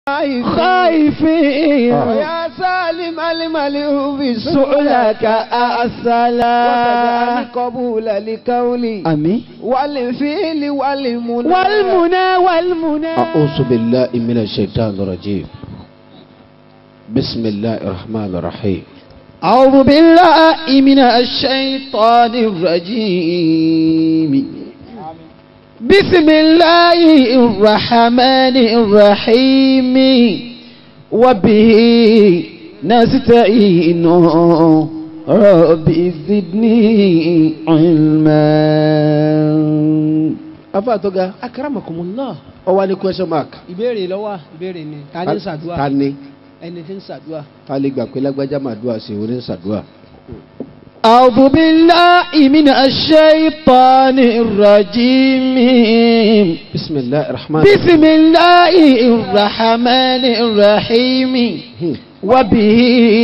خائفين ويا سالم الملئ بالسؤلك سؤلك وتجعل أسلا قبول لقولي أمين والفعل والمنى والمنى والمنى أعوذ بالله من الشيطان الرجيم بسم الله الرحمن الرحيم أعوذ بالله من الشيطان الرجيم بسم الله الرحمن الرحيم وبه نستعين رب زدني علما afa tó ga akramakumullah ó wá ní question mark ìbéèrè lọ́wọ́ ìbéèrè ni ta ni ń ṣàdúrà ta ni ẹni tí ń ṣàdúrà ta lè gbà pé lágbájá máa dúà sí oní ṣàdúà أعوذ بالله من الشيطان الرجيم بسم الله الرحمن بسم الله الرحمن الرحيم وبه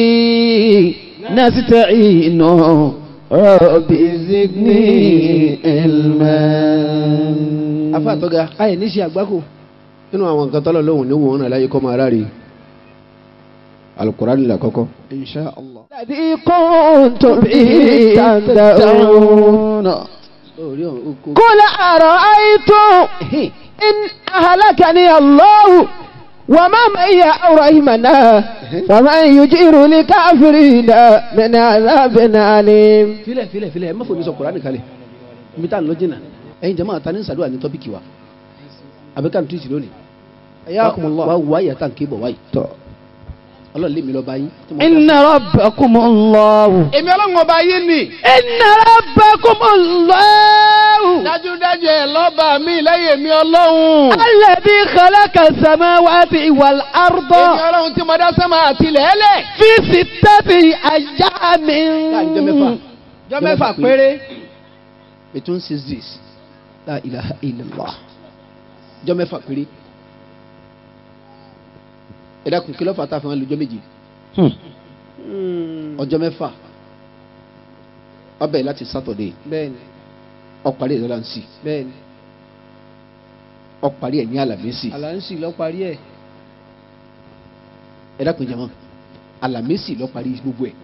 نستعين رب زدني علما afa tó ga ayé ní ṣe àgbákò nínú àwọn nǹkan tọ́lọ̀ lóhùn ní wọ́n náà láyé kọ́ máa ráre alukurani la kọ́kọ́ insha allah. الذي كنت به تدعون orí oko قل أرأيتم إن أهلكني الله وما معي أو رحمنا فمن يجير لكافرين من عذاب أليم filẹ̀ filẹ̀ filẹ̀ ẹ má fòmí sọ kurani kalẹ̀ ibi tá à ń lọ jìnnà ẹ̀yin jẹ́ máa ta ní sàdúrà ní tọ́pìkì wa àbíká ní tuwìtì lónìí Ayakumullah. wa wá ìyá tá à ń ké bọ̀ wáyìí ọlọ́run lé mi lọ bá yín tí mo إن ربكم الله èmi ọlọ́run ọba yín ni. إن ربكم الله dájúdájú ẹ lọ́ba mi lẹ́yìn mi ọlọ́run. الذي خلق السماوات والأرض èmi ọlọ́run tí mo dá sánmà àti lẹ́lẹ̀. في ستة أيام láàrin jọ mẹ́fà. jọ mẹ́fà péré between six days la ilaha illallah jọ mẹ́fà péré. ẹ dákun kí ló fà tá a fi wọn lọ́jọ́ méje ọjọ́ mẹ́fà ó bẹ̀rẹ̀ láti sátọ̀dé bẹ́ẹ̀ni ó parí ẹ̀ lọ́lánsì bẹ́ẹ̀ni ó parí ẹ̀ ní àlàmísì àlàǹsì lọ parí ẹ̀ ẹ dákun jẹ́ mọ́ àlàmísì ló parí gbogbo ẹ̀.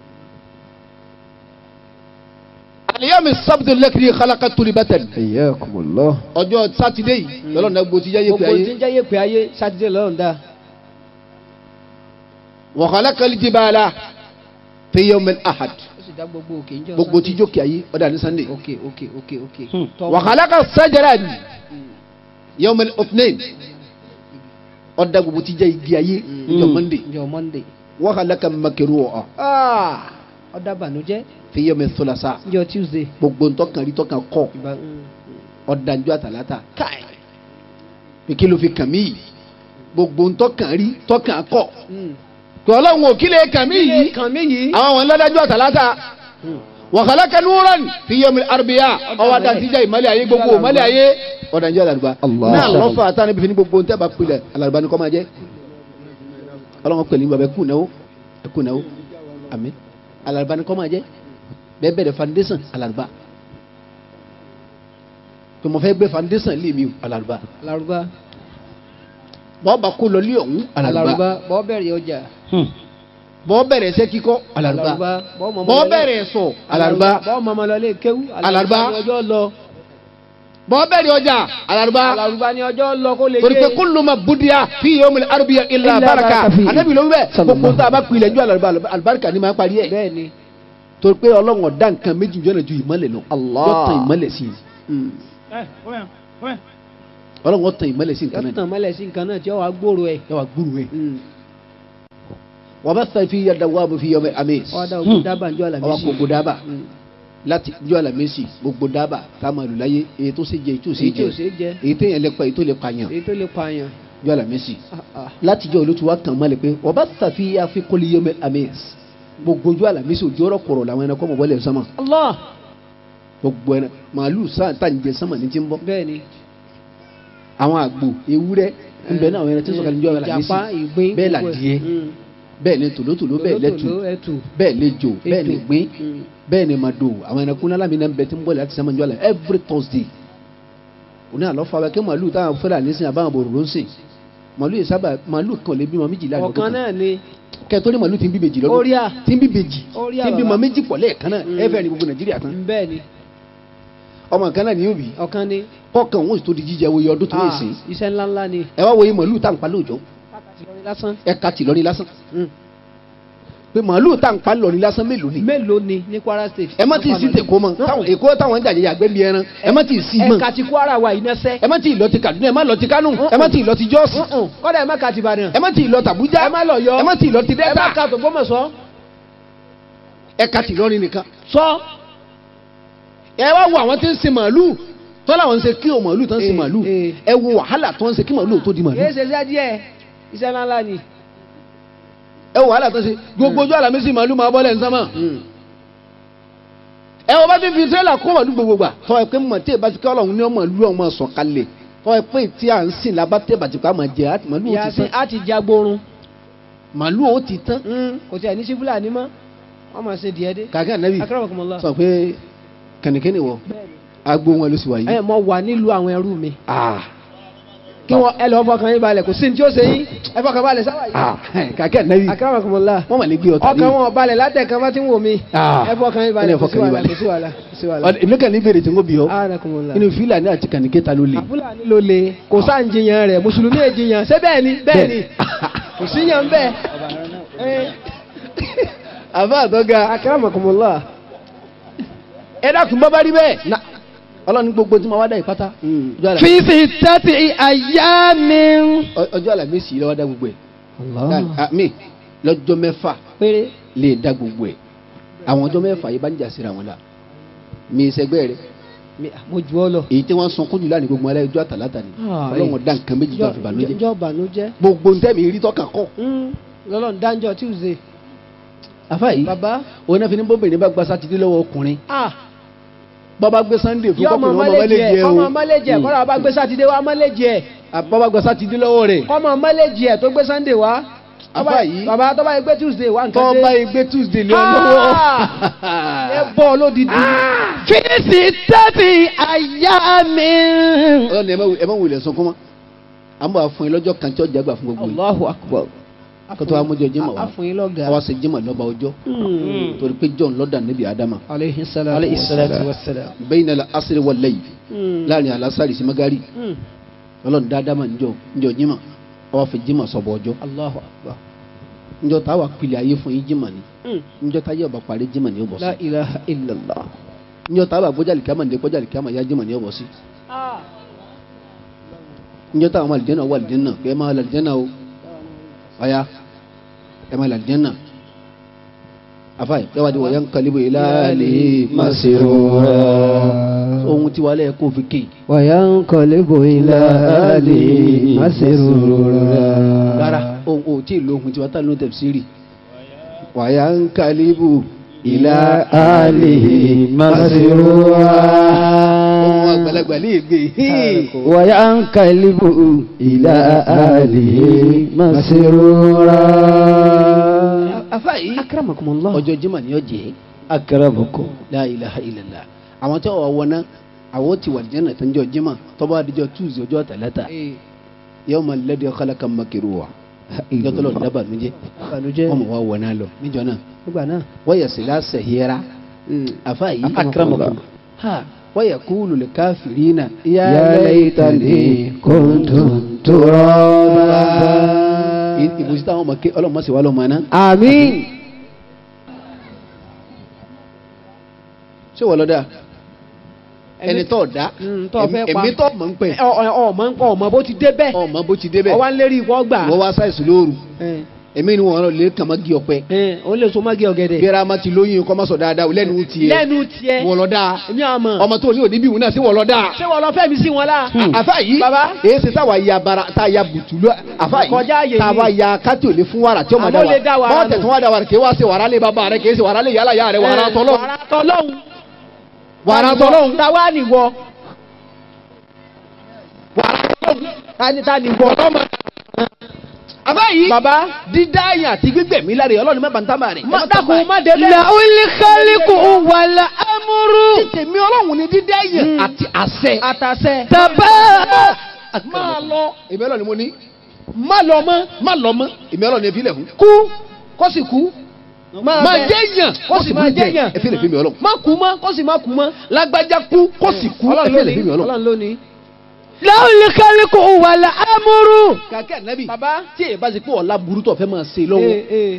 àlìyámi sábìtì lẹ́kìrì kálákà tóli bẹ́tẹ̀ ni. حياكم الله ọjọ́ sátidé yìí lọ́lọ́run náà gbòó ti yáyé pé gbogbo tí ayé ń jẹ́ yèpè ayé sátidé lọ́rùn dá wàhálà kàlí bàálà fi yawmil ahad ó sì dá gbogbo òkè ń jọ gbogbo tí jókè ayé ọ̀dà ní sunday òkè òkè òkè òkè wàhálà kà sájàrà ni yawmil othnain ọ̀dà gbogbo tí jẹ́ igi ayé níjọ́ monday njọ monday wàhálà kà makiru ọ̀ ọ̀dà bànújẹ́ fi yawmil thulasa njọ tuesday gbogbo ntọ́kàn rí tọ́kàn kọ́ ìbá mm, ọ̀dà njọ́ àtàlátà káì pé kí ló fi kàn mí yìí gbogbo ntọ́kàn rí tọ́kàn kọ́ mm. pé ọlọ́run ò kí lè kàn mí yìí kàn mí yìí àwọn àwọn ńlọ́dájú àtàlátà wàhálà nuran fi yomi arabiya ọwọ́ adá tíjà ìmọ̀lẹ̀ ayé gbogbo ìmọ̀lẹ̀ ayé ọ̀dànjẹ́ alàlùbá Allah. náà lọ́fà àtàwọn ibi fi ní gbogbo ntẹ́ bá pilẹ̀ alàlùbá ni kọ́ máa jẹ́ ọlọ́run pẹ̀lú ìgbà bẹ́ẹ̀ kú náwó ẹ kú náwó àmín alàlùbá ni kọ́ máa jẹ́ bẹ́ẹ̀ bẹ̀rẹ̀ foundation alàlùbá pé mo fẹ́ gbé foundation lé mi o alàlùbá alárúbá bọ́ọ̀ bá kó lọ lé ọ̀hún alàlùbá alárúbá bọ́ bẹ̀rẹ̀ ọjà bọ́ọ̀ bẹ̀rẹ̀ ẹsẹ́ kíkọ́ alàlùbá bọ́ mọ̀mọ́ bọ́ọ̀ lọlé- bẹ̀rẹ̀ sọ alàlùbá bọ́ mọ̀mọ́ lọlé kéwú Alárúbá. ni ọjọ́ lọ bọ́ọ̀ bẹ̀rẹ̀ ọjà alàlùbá alárúbá ni ọjọ́ lọ kó lè torí pé kúlù ma budiya fi yomi arabiya illa Illa baraka baraka fi. anabi ló ń bẹ Sallallahu. gbogbo tá a bá pilẹ̀ ju alàlùbá alibarika ni máa parí ẹ̀ bẹ́ẹ̀ ni torí pé ọlọ́run ọ̀dá nǹkan méjì jọ́nà ju ìmọ̀lẹ̀ lọ Allah. yóò tan ìmọ̀lẹ̀ sí i ọlọ́run ó tan ìmọ̀lẹ̀ sí nǹkan náà yọtàn mọ́lẹ̀ sí nǹkan náà tí ó wàá gbòòrò ẹ̀ yẹ wà gbúrú ẹ̀ wọ́n bá sọ fi yàda wà bó fi yọmọ amis wọ́n dá ogun dábàá njọ́ ọwọ́ àlàmísì gbogbo dábà láti jọ́ àlàmísì gbogbo dábà tá a máa lò láyé èyí tó ṣe jẹ èyí tó ṣe èyí tí ò jẹ ṣeé jẹ èyí téèyàn lè pa èyí tó lè pààyàn èyí tó lè pààyàn jọ́ àlàmísì Ah, ah. láti jẹ́ olótú wa kàn mọ́lẹ̀ pé wọ́n bá sàfihàn àfikúnlé yọmọ amis gbogbo ojú àlàmísì òjò ọ̀rọ̀ kọ̀rọ̀ làwọn ẹranko mọ̀ wọlé sánmà Allah gbogbo ẹran màálù sáà tá ń jẹ sánmà ní ti ń bọ́ bẹ́ẹ̀ ni àwọn àgbò ewúrẹ́ nbẹ náà àwọn ẹran tí ń sọ̀kalẹ̀ ní ọ̀rọ̀ àlàmísì ìjàpá ìgbín bẹ́ẹ̀ gbogbo ẹ̀. làdìẹ Mm. bẹ́ẹ̀ ni tòlótòló bẹ́ẹ̀ lẹ́tù Tòlótòló, ẹtù bẹ́ẹ̀ lẹ́jọ bẹ́ẹ̀ ni Ètò. gbín Mm. bẹ́ẹ̀ ni màdò àwọn ẹranko náà lámì náà ń bẹ tí ń bọ̀ láti sẹ́mọ̀ ní ọ̀la every thursday òní àlọ́ fà wá kí màálù táwọn fẹ́ràn nísìnyí àbáwọn bòrò ló ń sìn màálù yìí sábà màálù kan lè bímọ méjì láàrin ọ̀kan náà ni kẹtọ́ ní màálù tí ń bí bèjì lọ́dún Orí à. tí ń bí bèjì Orí à, tí ń bímọ bàbá. méjì pọ̀ lẹ́ẹ̀kan náà Mm. ẹ fẹ́ ní gbogbo nàìjíríà tán bẹ́ẹ̀ ni ọmọ kan náà ni yóò bí ọ̀kan ni kọ́kàn òun sì tó di jíjẹ wo iye ọdún tó lè Ah, sìn iṣẹ́ ńláńlá ni ẹ wá wo iye màálù tá à ń pa lóòjọ́ lásán ẹ ka tì lọ́ní lásán Mm. pé màálù tá à ń pa lọ́ní lásán mélòó ni mélòó ni ní Kwara State ẹ má tí ì sí tèkó mọ táwọn èkó táwọn ń jàjẹ yàgbẹ́ bí ẹran ẹ má tí ì sí mọ ẹ̀ka ti Kwara wa iná sẹ́ ẹ má tí ì lọ ti Kaduna ẹ má lọ ti Kánò ẹ má tí ì lọ ti Jọ́ọ̀sì kọ́dà ẹ̀ má ka ti Ìbàdàn ẹ má tí ì lọ tàbújá ẹ má lọ yọ ẹ má tí ì lọ ti ẹ má Delta ka t'Ògbómọ̀ṣọ́ ẹ ka tì lọ́ní nìkan sọ ẹ wá wo àwọn tí ń sin màálù tó làwọn ń ṣe kí o màálù tó ń sin Eh, màálù eh. ẹ wo wàhálà tó ń ṣe kí màálù tó di màálù kìí ṣe iṣẹ́ díẹ̀ iṣẹ́ ńláńlá ni ẹ wo wàhálà tó ń ṣe gbogbo ojú àlàmísì màálù máa bọ́lẹ̀ nsánmà ẹ wọ́n bá ti fi tírélà kó màálù gbogbo gbà tọ́ ẹ pé mọ̀ tí ẹ bá ti kí ọlọ́run ní ọmọ ìlú ọmọ sọ̀ kalẹ̀ tọ́ ẹ pé tí à ń sìn lábá tẹ́ bàtí ká máa jẹ àti màálù ó ti yasin tán á ti jagborun màálù ó ti tán kò tí ẹ̀ ní sí fúlàní mọ́ wọ́n máa ṣe díẹ̀ dé kàkẹ́ ànábì akramakumullah sọ pé kẹ̀nìkẹ́nì wọ agbo wọn ló sì wà ẹ yìí mọ wà nílùú àwọn ẹrú mi ah kí wọn ẹ lọ fọkàn yín balẹ̀ kò sí ní tí ó ṣe yín ẹ fọkàn balẹ̀ sáwà yìí ah kàkẹ́ ànábì akramakumullah wọ́n mà lè gbé ọ̀tá ọkàn wọn balẹ̀ látẹ̀kan bá ti ń wò mí Ah. ẹ fọkàn yín balẹ̀ Ẹ kò sí fọkàn yín wàhálà balẹ̀. kò sí wàhálà kò sí wàhálà Ọ̀dọ̀- èmi kàn ní ìbéèrè tí n kò bí ọ akramakumullah inú fílàní àti kànìkẹ́ta ló le fúlàní ló le kò sáà ń jiyàn rẹ̀ mùsùlùmí è jiyàn ṣé bẹ́ẹ̀ ni bẹ́ẹ̀ ni kò síyàn bẹ́ẹ̀ ẹ àbá àtọ́ga akramakumullah ẹ dákun bá bá rí bẹ́ẹ̀ na ọlọ́run ní gbogbo tí mo wá dá yìí pátá ọjọ́ àlàmísì- في ستة أيام ọ- ọjọ́ àlàmísì yìí lọ́wọ́ dá gbogbo ẹ̀ Ah, mi lọ́jọ́ mẹ́fà péré lè dá gbogbo ẹ̀ àwọn ọjọ́ mẹ́fà yìí bá ń jà síra wọn la mi sẹgbẹ́ rẹ mi- mo jù ọ lọ. èyí tí wọ́n sun kúndùn lánàá gbogbo alẹ́ ọjọ́ àtàlátà ni Ah, ọlọ́run dá nǹkan méjì tó àfi bànújẹ́ jọ bànújẹ́. gbogbo ntẹ́mi rí tọ́ka kọ́ lọ́lọ́run dáńjọ́ tuesday. àfa yìí bàbá òun náà fi ní bóbìnrin bá gba sátidé lọ́wọ́ ọkùnrin ah bọ́ba gbé sunday fún yọ ọmọ kọ́kùnrin ọmọ mọ́lẹ́jì ẹ̀ mọ́lẹ́jì ẹ̀ o kọ́mọ mọ́lẹ́jì ẹ̀ kọ́ra bá gbé sátidé wá mọ́lẹ́jì ẹ̀ bọ́ba gba sátidé lọ́wọ́ rẹ̀ kọ́mọ mọ́lẹ́jì ẹ̀ tó gbé sunday wá. Àfà Tọ́ba- yìí- bàbá tó bá yẹ gbé tuesday wá nǹkan tọ́ba dé. igbe tuesday lé ọ Ah! ẹ lọ́wọ́ bọ́ lódìdí. في ستة أيام ọlọ́ni ẹ má wù- ẹ má wulẹ̀ sunkún mọ́ à ń bọ̀ àfọ̀n yín lọ́jọ́ kan tí ọjà gbà fún gbogbo yìí allahu akbar. kótó wa mọ́jọ jimá wa àfọyín lọ́gàá. àwa ṣe jimá lọ́ba ọjọ́ torí pé john lọ́dà níbi adama aleyhi salatu Alayhi salatu wa salam. bẹ́yìn náà asiri wà lẹ́yìn láàrin alasari sí magari Mm. ọlọ́run dá adama níjọ níjọ jimá àwa fi jimá sọ̀bọ̀ ọjọ́ allahu akbar. níjọ táwa pilẹ̀ ayé fún yín jimá ni Mm. níjọ táyé ọba parí jimá ni ó bọ̀ sí la ilaha illallah. níjọ táwa gbọ́jà lìkàmà ní gbọ́jà lìkàmà yá jimá ni ó bọ̀ sí níjọ táwa ọmọ àlìjẹ́nà wà àlìjẹ́nà pé ẹ máa àlìjẹ́nà o ọ̀ya ẹ máa àlìjẹ́nà afáì ẹ wá di wọ̀nyá ń kalibu ìlàlẹ̀ مسرورا ohun tí wàá lẹ̀ kó fi kéè وينقلب إلى أهله مسرورا rárá ohun ò tí ì lo ohun tí wàá tà ló tafsiri wàyà ń kalibu إلى أهله مسرورا ohun àgbàlagbà lè gbé وينقلب إلى أهله مسرورا afáì akramakumullah. ọjọ́ jimá ni ó jẹ́ أكرمكم la ilaha illallah àwọn tí wọ́n wọná àwọn tí wà jẹ́nà tó ń jọ jimá tọ́ba àdìjọ tuesday ọjọ́ tàlátà Eh, yawma alladhi khalaqa makiruwa ìjọ tó lọ dábàá níjẹ́ ìbànújẹ́ wọ́n mọ̀ wá wọná lọ níjọ náà nígbà náà. wọ́yẹ̀ sí lásẹ̀ hira afáì أكرمكم ha wọ́yẹ̀ kúlù lè káfìrínà يا ليتني كنت ترابا ìbùsí táwọn ọmọ ké ọlọ́mọ sì wà lọ́mọ náà آمين ṣé wọ́n lọ dáa ẹni tó dá Mm, tó fẹ́ pa. èmi tó mọ̀ ń pẹ́ ẹ ọ ọ ọmọ nǹkan ọmọ bó ti dé bẹ́ẹ̀. ọmọ bó ti débẹ̀ ọwọ́ ń lérí ikọ́ gbà. wọ́n wá sáìsì lóru ẹ èmi ni wọ́n lọ lè kàn má gé ọpẹ ẹ òun lè so mági ọ̀gẹ̀dẹ̀. gbéra má ti lóyún kọ́ má sọ dáadáa lẹ́nu tiẹ̀ lẹ́nu tiẹ̀. wọ́n lọ dáa èmi àmọ́. ọmọ tó ní òní bí ìwúná sí wọ́n lọ dáa ṣé wọ́n lọ fẹ́ mi sí wọn la. àfa yìí Baba. èyí ṣe táwa ya bara tá a ya bùtù lọ àfa yìí Kọjá àyè táwa ni. ya kátì òní fún wàrà tí ó ma Àmọ́ lè dá dá wa wàrà bọ́ọ̀ nù. tẹ̀sán wà dá wàrà kì í wá ṣe wàrà lé bàbá rẹ kì í ṣe wàrà lé yàrá yàrá rẹ wàrà tọ́lọ́ wàrà tọ́lọ́hún. wàrà tọ́lọ́ táwa nìwọ. tani tani wọ. àfa yìí baba. dídá àyàn àti gbígbẹ̀mí lára ọlọ́run má bàa ń tábà rẹ̀ má dákun má dé bẹ́ẹ̀. له الخلق والأمر tèmi ọlọ́run ni dídá àyàn Mm. àti àṣẹ àtàṣẹ. تبارك máa lọ. ìbẹ́ lọ ni mo ní má lọ mọ́ má lọ mọ́ èmi ọlọ́run ẹbí lẹ̀ fún. kú kó sì kú máa bẹ. jẹ́ yàn kó sì máa jẹ́ yàn ẹbí lẹ̀ fún mi ọlọ́run. má kú mọ́ kó sì má kú mọ́ lágbájá kú kó sì kú ọlọ́run ẹbí lẹ̀ fún mi lónìí ọlọ́run. ọlọ́run lónìí. láwùlì kálíkù wàlà amúrú. kàkẹ́ ànábì bàbá tí èyí bá ti pé ọ̀la burú tó fẹ́ máa ṣe lọ́wọ́ ee ee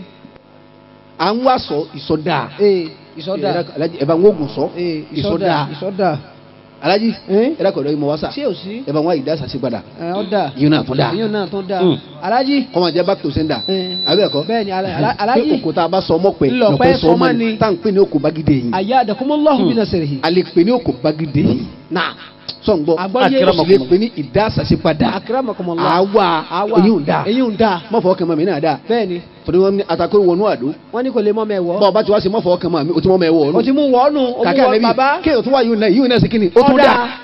à ń wá sọ ìsọdá ee ìsọdá Alájí, ẹ bá ń wógun sọ ee ìsọdá ìsọdá ìsọdá alájí ee ẹ dákọ̀ ọ̀dọ́ yìí mọ̀ wá sà ṣé ò sí ẹ bá ń wá ìdásà sí padà ẹ ọ̀dà yìí náà tún dà yíyan náà tó dáa Mm. alájí kọ́mọ jẹ́ back to sender Eh. àbí ẹ̀kọ́ bẹ́ẹ̀ni ala- ala- pé alájí òkú tá a bá sọ ọmọ pẹ̀ Ńlọpẹ́ lọ́pẹ́ sọ ọmọ sọmọ ni ni. tá à ń pè ní òkú bagide yìí àyà àdàkùnmọ́lọ́hù bí náà sẹ̀rẹ̀ yìí a lè pè ní òkú bagide yìí náà sọ̀ngbọ́ Àgbọ́yé. a sì lè pè ní ìdásà sí padà akérèmọkọmọlá àwa àwa èyí ń dà èyí ń da mọ̀fọ́ kẹ́mọ̀ mi náà dà bẹ́ẹ̀ni torí wọn ní atakó wọnú àdó wọ́n ní kò lè mọ́ mẹ́wọ́ bọ́ọ̀ bá ti wá sí mọ̀fọ́ kẹ́mọ̀ mi o ti mọ̀ mẹ́wọ́ ọ̀nù o ti mú wọ́ọ̀nù o mú kàkẹ́ wọ́ọ̀ àlẹ́bí bàbá kéèyàn tó wá yìí náà yìí náà sì kíni ó tún ọ̀dà dà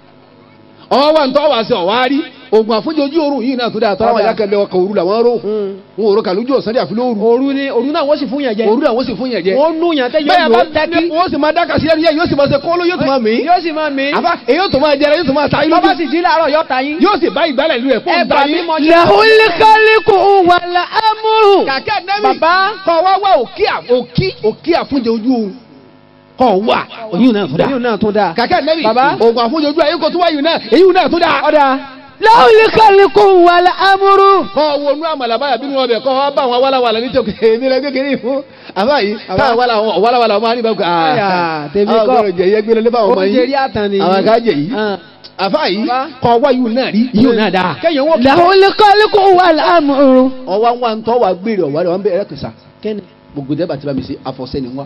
ọwọ́ wa ń tọ́ wá sí ọ̀wá rí oògùn àfúnjẹ ojú oorun yìí náà tó dáa tọ́lá wọn Ọ̀dà. yà kẹlẹ́ ọkọ̀ òru làwọn rò Mm. wọn ò rò kàlójú ọ̀sán dé àfi lóru òru ni òru náà wọ́n sì fún yàn jẹ òru làwọn sì fún yẹn jẹ wọ́n nù yàn tẹ́ bẹ́ẹ̀ yóò bá yóò tẹ́kí wọ́n sì máa dáka sí ẹnu yẹn yóò sì máa ṣe kóló yóò sì máa mí yóò sì máa mi àbá èyí yóò tó máa jẹrẹ yóò tó máa ta yín bàbá lójú sì jí láàárọ̀ yọ ta yín yóò sì bá ìgbálẹ̀ lu ẹ̀ ẹ fún bà ta mí yín mọ́ jẹ́ láwùlì kálíkù wàlà amúrú. kàkẹ́ nẹ́bí Bàbá. kọ́ wá wá òkí à- òkí òkí àfúnjẹ ojú oorun kọ́ wà òyìn náà tó dáa èyí náà tún dáa kàkẹ́ nẹ́bí Bàbá. oògùn àfúnjẹ ojú ayé kò tó wáyé náà èyí náà tó dáa ọ̀dà láwùlì kálíkù wàlà amúrú. kọ́ wọnú àmàlà báyà bínú ọbẹ̀ kọ́ wá bá àwọn wàlàwàlà ní tòkè èmi rẹ̀ kékeré fún àbá yìí táwọn wàlàwàlà wàlàwàlà máa ní bàbá Àyà, tèmi àwọn kọ́. gbọ́dọ̀ jẹ iye gbélé lébà ọmọ oúnjẹ rí yìí àtàn nìyí àwọn akájẹ yìí Ah. àbá yìí Bàbá. kọ́ wáyù náà rí yìí náà dáa kéèyàn wọ́n láwùlì kálíkù wàlà amúrú. ọwọ́ wa ń tọ́ wa gbére ọ̀wá rẹ̀ wọ́n bẹ̀rẹ̀ kìsà kẹ́ni gbogbo dẹ́gbà tí bá mi ṣe àfọ̀sẹ́ ni wá.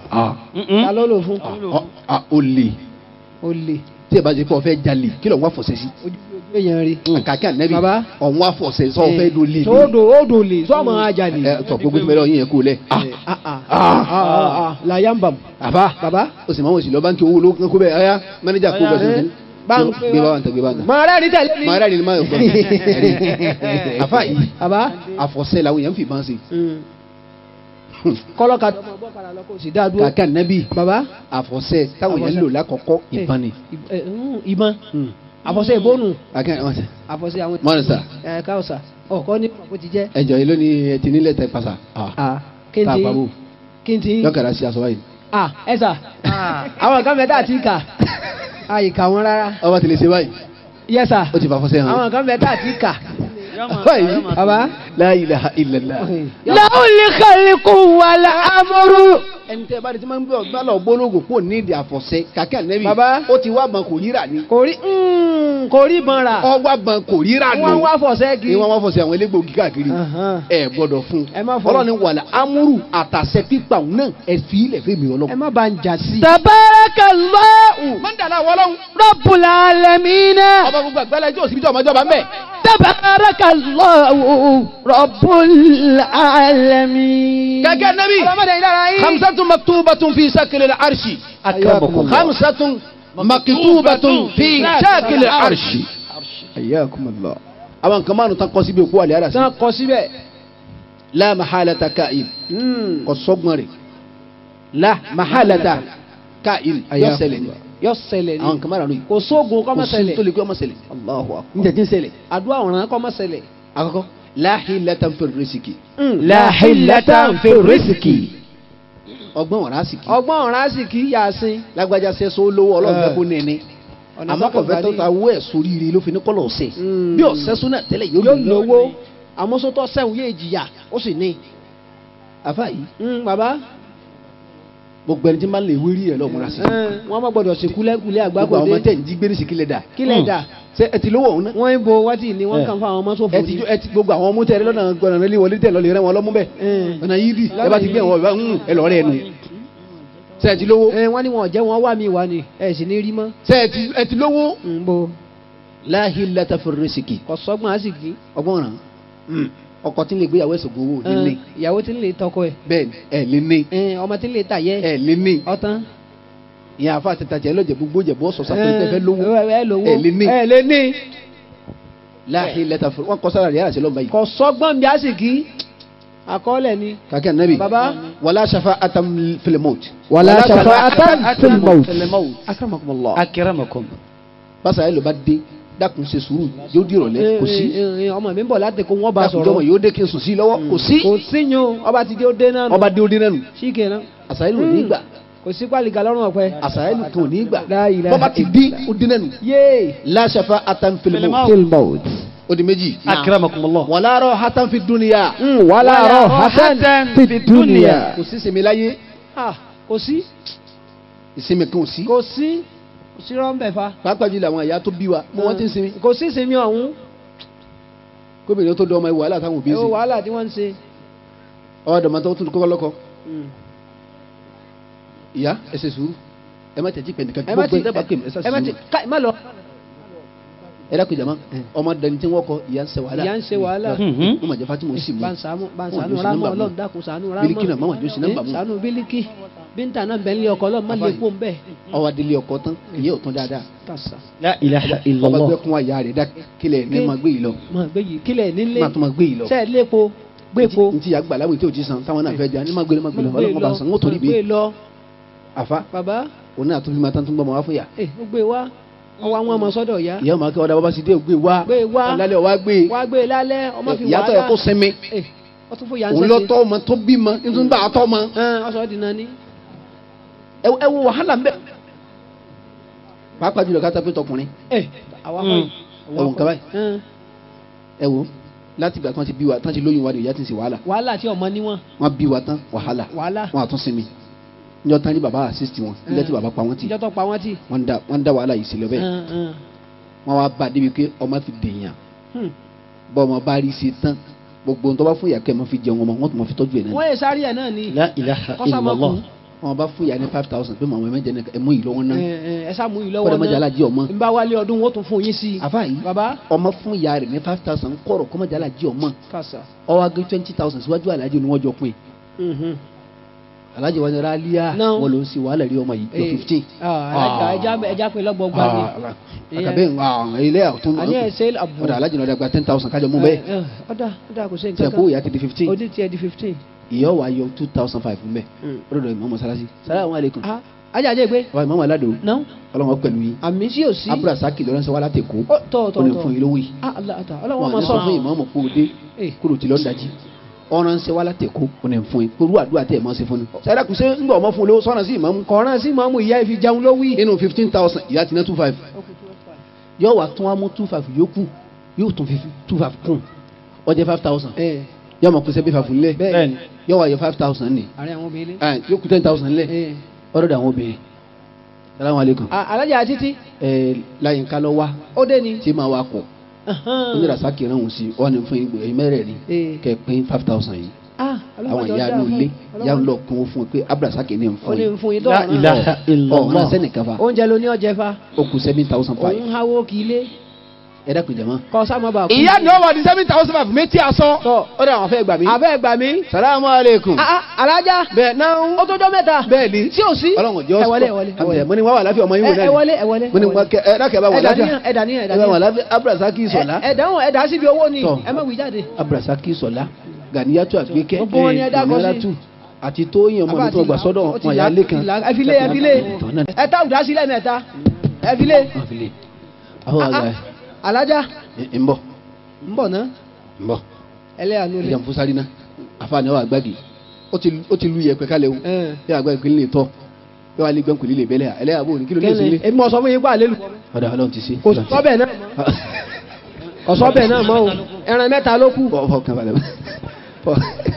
ta ló lò fún o lè o lè tí ẹ bá ṣe pé ọ fẹ́ jalè kí ló ń wá fọ̀sẹ́ sí. ojú ojú èèyàn rí kàkẹ́ ànẹ́bí Bàbá. ọ̀hún wá fọ̀sẹ́ sọ fẹ́ do lè. sódò ódò lè sọ́ọ̀mù ajalè ẹ tọ gbogbo tí mo lọ yín yẹn kú lẹ. làyàmbàm àbá bàbá o sì máa wọ̀ sí lọ báńkì owó ló kó bẹ́ẹ̀ ọ̀yá mẹ́nẹ́jà kó bẹ́ẹ̀ sí. Báńkì gbé bá wa ń tẹ gbé bá wa ń tẹ. mọ rẹ ní tẹ̀lé mi màá rẹ̀ ni máa yọ̀ gbọ́n. àfa yìí bàbá àfọ̀sẹ́ làwọn èèyàn fi máa ń ṣe. kọ́lọ́ka tó mọ bọ́ padà lọ kó o sì dá dúró kàkẹ́ ànẹ́bí bàbá àfọ̀sẹ́ táwọn èèyàn lò lákọ̀ọ́kọ́ ìbọn ni. Eh, eh, mm, ìbọn àfọ̀sẹ́ ìbónú kàkẹ́ àwọn ṣe. àfọ̀sẹ́ àwọn mọ́rin sà ẹ̀ káwọ̀sà ọ̀kọ́ ní kò ti jẹ́ ẹjọ́ yìí lónìí ẹ ti nílẹ̀ tẹ pàṣà. kí n tá a ti pa bò kí n ti yọkàrà sí aṣọ báyìí. ah ẹ sà àwọn kan mẹ́ta àti kà àyíká wọn rárá ọba ti lè ṣe báyìí yẹ sà ó ti fà fọ́sẹ́ hàn. àwọn kan mẹ́ta àti kà báyìí bàbá la ilaha illallah. láwùlì kálíkù wàlà amúrú. ẹni tẹ́ bá di tí máa ń gbé ọgbà lọ gbólógùn kó ní ìdí àfọ̀sẹ́ kàkẹ́ ànẹ́bí Bàbá. ó ti wá bàn kò ríra ni kò rí mm, kò rí ìbọn rà ọwá bàn kò ríra ni wọ́n wá fọ̀sẹ́ kiri ni wọ́n wá fọ̀sẹ̀ àwọn elégbòogi káàkiri Ahan. ẹ gbọ́dọ̀ fún Ẹ má fọ. ọlọ́ni wàlẹ̀ amúrù àtàṣẹ pípa òun náà ẹ fi ilẹ̀ fún mi ẹ ọlọ́run. má ba ń jà sí. tabarakallahu mọ́ndàlá wọlọ́run rabbul alamina. ọba gbogbo àgbẹ̀lẹ̀ tí òsibítọ̀ ọmọdé ọba ń bẹ̀. tabarakallahu rabbul alamin. gẹ́gẹ́ nẹ́bí ọlọ́mọdé yìí dára yín. hamsatun maktubatun fi sakilil arshi Akramakum. hamsatun maktubatun fi sakilil arshi. Ayyakumullah. àwọn nǹkan márùn tán kọ síbi òkú àlẹ́ àrà sí. sàn kọ síbẹ̀. la mahalata ka'in Mm. kò sọ́gbọ́n rẹ̀ la mahalata ka'in yọ ṣẹlẹ̀ ni yọ ṣẹlẹ̀ àwọn ni nǹkan márùn yìí kò sóògùn kọ́ kò mọ́ sí tó ṣẹlẹ̀ lè kí ọmọ ṣẹlẹ̀ Allahu akbar. níta tí ń ṣẹlẹ̀ àdúrà ọ̀ràn kọ́ mọ́ ṣẹlẹ̀. àkọ́kọ́ la hilatan fi riziki la hillata fi riziki. ọgbọ́n ọ̀rá sì kí ọgbọ́n ọ̀ràn sì kí yàsín. lágbájá sẹ́sọ́ lówó ọlọ́run fẹ́ kó nẹ́ni ọ̀nà àmọ́ kò fẹ́ tó ta owó ẹ̀ sórí ire ló fi ní kọ́lọ̀ ọ̀sẹ̀ Mm. bí ọ̀sẹ̀ sún náà tẹ́lẹ̀ yóò yóò lówó lówó àmọ́sótọ́ sẹ́wọ̀n yóò jìyà ó sì ní. àfa yìí Mm, bàbá gbogbo ẹni tí máa ń lè wérí ẹ̀ lọ́múra sí ẹ̀, wọ́n má gbọ́dọ̀ sí kúlẹ̀kúlẹ̀ gbogbo àwọn ọmọ àgbákòdé tẹ̀ ń jí gbé ní sìkìlẹ̀ dà kílẹ̀ dà ṣe ẹ ti lówó ọ̀hún náà wọ́n ń bo wọ́tí ni wọ́n kàn fún àwọn ọmọ sófò ẹ ti ẹ ti gbogbo àwọn ọmọ tẹ̀lé lọ́nà gbọ́dọ̀ lé wọlé tẹ̀ lọ́lẹ̀ rẹ wọn lọ́mú bẹ́ẹ̀ ẹ̀ ọ̀nà yìí dì ẹ bá ti gbé wọn ìbá ń ẹ lọ́ọ́ rẹ̀ nù ṣe ẹ ti lówó ẹ̀ wọ́n ní wọn ò jẹ́ wọn wá mi wá ni ẹ̀ sì ní rí mọ́. ṣe ẹ ti ẹ ti lówó ń bo la hilata fi riziki kò sọ́gbọ́n á sì kí. ọgbọ́n ràn ọkọ tí ń lè gbéyàwó ẹ̀sùn gbowó ò ní ní ìyàwó tí ń lè tọkọ ẹ̀ bẹ́ẹ̀ ni ẹ̀ lé ní ẹ̀, ọmọ tí ń lè tàyẹ́ ẹ̀ lé ní ọ̀tán. ìyá àfa àti tàjẹ́ lọ́jẹ̀ gbogbo jẹ̀bú ọ̀sọ̀ sàpèjì tẹ́ fẹ́ lówó ẹ̀ ẹ̀ lówó ẹ̀ lé ní ẹ̀ lé ní. la hilata fi wọn kọ sára rẹ̀ yàrá sí lọ́mọ yìí kò sọ́gbọ́n bí á sì kí àkọọ́lẹ̀ ni. kàkẹ́ nàbì bàbá wàlá shafa atam filimot wala shafa'atan fil maut. akramakumullah. akramakum. basa yẹn ló bá dé dákun ṣe sùúrù yóò di ìrọ̀lẹ́ kò sí Eh, eh, ọmọ mi ń bọ̀ láti kó wọ́n bá dákun jọmọ sọ̀rọ̀ yóò dé kí n sùn sí i lọ́wọ́ kò sí kò sí yun ọba ti dé ó dé náà nù. ọba dé òde náà nù síkè náà àṣàyàn ò ní gbà kò sí pálíkà lọ́rùn ọ̀pẹ. àṣàyàn kan ò ní gbà La ilaha bọ́ba ti dín òde náà nù yéé láṣàfà àtànfẹlẹmọ filmout. ó di méjì akramakumullah. wọn láàárọ̀ hatan fi dúnìyà wàlá rọ hasan fi dunya. kò sí sinmi láyé Ah, kò sí ìsinmi kan ò sí kò sí kò sí rọ́ńbẹ̀ fa pàápàá jùlọ àwọn ìyá tó bí wa mo wọ́n ti ń sinmi kò sí ìsinmi ọ̀hún gómìnà tó dọ́ ọmọ ìwà wàhálà táwọn òbí ń ẹ wo sìn wàhálà tí wọ́n ń ṣe. ọwọ́ dọ̀mọ́ tó tún kọ́kọ́ lọ́kọ ìyá ẹ ṣe sùúrù ẹ má tẹ̀jí pẹ̀lú ẹ kankan má gbogbo ti ẹ dábàá pè mí ẹ ṣe ẹ má ti sùúrù ká ẹ má lọ. ẹ dákun jàmá ọmọ dẹni tí wọ́n kọ ìyá ń ṣe wàhálà ìyá ń ṣe wàhálà. mo mà jẹ́ Fatima ó sì mú bá ń sàánú bá ń Wọn ò sàánú ní sí rámọ nọ́mbà mú. ọlọ́run dákun sàánú rámọ. Bílíkì náà, máma jẹ́ ó sí nọ́mbà mú. Eh, sàánú bílíkì bíńtà náà bẹ̀ ń lé ọkọ ọlọ́run má lè Àfáà kó ń bẹ̀. ọwọ́ adélé ọkọ tán ìyá òtún dáadáa kàṣà la ilaha ọba illallah. gbẹ́kún àyà rẹ̀ dá kílẹ̀ ní Kí- ma gbé yìí lọ máa gbé yìí kílẹ̀ nílé má tó ma gbé yìí lọ sẹ́ẹ̀ lépo gbépo ntí ya gbà láwùjọ tí o ti san táwọn náà fẹ́ jẹ ní ma gbé lọ ma gbé lọ ọlọ́mọ bá san ń torí gbé bí lọ àfa bàbá òun náà tó fi máa tán tó ń gbọ́ ọmọ wá fún yà ẹ ó gbé wá ọwọ́ àwọn ọmọ sọ́dọ̀ ya ìyá ọmọ akẹ́wọ́ dábàá bá sì dé gbé wá Gbé wá. ọ̀làlẹ̀ ọ̀wá gbé wá gbé lálẹ́ ọmọ fi ìyá tó yẹ kó sinmi ẹ ọ tún fún yà ń òun sẹ́sẹ́ lọ́tọ́ ọmọ tó bímọ nítorí bá a tọ́ ọmọ ọsọ di nani ẹ ẹ wo wàhálà ń bẹ pàápàá jùlọ káta pé tọkùnrin ẹ àwa Mm. kọ́ ẹ wò nǹkan báyìí ẹ wo láti ìgbà tí wọ́n ti bí wa tí wọ́n ti lóyún wa ni ìyá ti ń ṣe wàhálà wàhálà tí ọmọ níwọ̀n wọ́n bí wa tán wàhálà wàhálà wọ́n àtún sinmi níjọ́ tán ní bàbá àsísítì wọn níjọ́ tí bàbá pa wọ́n tì ìjọ tó pa wọ́n tì wọ́n dá wọ́n dá wàhálà yìí sílẹ̀ bẹ́ẹ̀ Hàn, hàn. wọ́n wá bá a débi pé ọmọ fi dèèyàn Hmm. bọ́ ọmọ bá rí sí tán gbogbo ohun tó bá fún ìyá kẹ́ ẹ mọ́ fi jẹun ọmọ wọ́n tún mọ́ fi tọ́jú ẹ̀ náà wọ́n yẹ sáré ẹ̀ náà ni la ilaha kọ́sá máa kú illallah. wọ́n bá fún ìyá ní five thousand pé màmá ẹ̀mẹ́jẹ náà ẹ mú yìí lọ́wọ́ náà ẹ ẹ, ẹ sá mú yìí kọ́dà mọ́jà lọ́wọ́ náà alájí ọmọ n bá wálé ọdún wọ́n tún fún yín sí i àfa yìí bàbá ọmọ fún ìyá rẹ̀ ní five thousand kọ̀rọ̀ kọ́mọ́jà alájí ọmọ kàṣà ọwọ́ agé twenty thousand síwájú alájí ni wọ́n jọ pín Mhm. alájí wọn ni rálíà Náà. wọn ló ń sin wàhálà rí ọmọ yìí jọ Eh, fifteen. ah, ẹja- ẹja ẹja pé lọ́gbọ̀gba ni àkàbẹ́ ilé àtún àní ẹ̀ ṣe àbù ọ̀dà alájí náà dàgbà ten thousand kájọ mú bẹ́ẹ̀ ẹ, ẹ, ọ̀dà ọ̀dà kò sí tẹ̀ nǹkan kó kan ìyá ti di fifteen odi tiẹ̀ di fifteen. ìyá wa yọ two thousand five mbẹ ọdọdọ ìmọ̀ mọ́sálásí salamu aleykum ah ajá ajé gbé bàbá ìmọ̀ aládò náà ọlọ́wọ́ pẹ̀lú yín àmì sí ò sí. abdulrasaki lọ́rẹ́nsẹ́ wa láti kó Ó, tọ̀ ó tọ̀ lè tọ̀ fún yín lówó yìí ah Allah ta ọlọ́wọ́ wọn máa ní sọ sọ fún ìmọ̀ ọmọ kó o dé Eh. kúrò tí lọ́ọ́ dájí ọ̀rẹ́nsẹ́ wa láti kó ó lè fún yín kúrú àdúrà tẹ̀ mọ́ sí fún ni sẹ́dá kù sí ńgbà ọmọ fún olówó sọ́nà sí ìmọ̀ mú kọ̀ọ̀rán sí màmú ìyá ìfi jẹun ló wí. inú fifteen thousand ìyá ti ná two five yóò wá tún wá mú two five yókù yóò tún fi two five kún ó jẹ́ five thousand ẹ yóò mọ̀ kó sẹ́bí five lẹ̀ bẹ́ẹ̀ yóò wá yọ five thousand ní àárín àwọn obìnrin. yóò kú ten thousand lẹ̀ ẹ ọ̀rọ̀ àwọn obìnrin salamu aleykum Ah, alájà títí ẹ láyínká lọ wá ó dé ni. tí máa wá kọ onírasaki rán òun sí ọ ní fún ẹgbẹ́ mẹ́rẹ̀ẹ̀rin Eh. kẹ pín five thousand yìí ah àwọn ìyá inú ilé ìyá ń lọ kún ó fún ẹ pé abdulrasaki ní ó fún ní yín fún yín la dọ́ọ̀rán. ilaha ọ̀hún illallah. sẹ́nìkan fa oúnjẹ ló ní ọjẹ fa ó kù seven thousand five òun háwó kì í lé ẹ dákun jama. kọ sáà má bàa kú. ìyá ni ó wà ní seven thousand five méjì aṣọ Tọ́. ó dà wọn fẹ́ gbà mí. abẹ́ gbà mí. salamu aleykum. Ah, ah, alájà bẹ́ẹ̀ náà ó tó jọ mẹ́ta. bẹ́ẹ̀ ni tí ò sí. ọlọ́run jọ ẹ wọlé ẹ wọlé ẹ wọlé. mo ní wàá wà láfi ọmọ yín wò ẹ náà ẹ wọlé ẹ wọlé. mo ní wọn kẹ ẹ dákẹ́ ẹ bá wà ẹ dà láfi níyàn ẹ dà níyàn ẹ dà ẹ bá wà níyàn. láfi abdulrasaki sọlá ẹ dáhùn ẹ dà síbi owó ni Tọ́. ẹ má wí jáde. abdulrasaki sọlá ganiyatu agbeke Gbogbo wọn ni ẹ dákọ sí. Mọ̀nírátù, àti tóyìn ọmọ mi tó gbà sọ́dọ̀ Ó ti wọn là- yà lẹ́kan. ti là- ẹ fi lé ẹ fi lé ẹ tá òdà sílẹ̀ mẹ́ta ẹ fi lé. àwọn Ah, àgbà ah, alájà ẹ ń bọ̀ ń bọ̀ ná ń bọ̀ ẹlẹ́yàánú ẹ lé. jẹ́ n fún sáré náà àfààní ọ̀ àgbàgì ó ti ó ti lu yẹpẹ kálẹ̀ o Ẹ. yẹ àgbàgì kò ní lè tọ́ yẹ wà lè gbẹ́n kò ní lè bẹ́lẹ̀ ẹlẹ́yà bò ní kí ló lè kẹ́lẹ́ sílé. èmi ọ̀sọ́ fún yín pa àlélu. ọ̀dà ọlọ́run ti ṣe. kò sọ́bẹ̀ náà mọ́ kò sọ́bẹ̀ náà mọ́ o ẹran mẹ́ta ló kù. bọ̀ fọ kan balẹ̀ fọ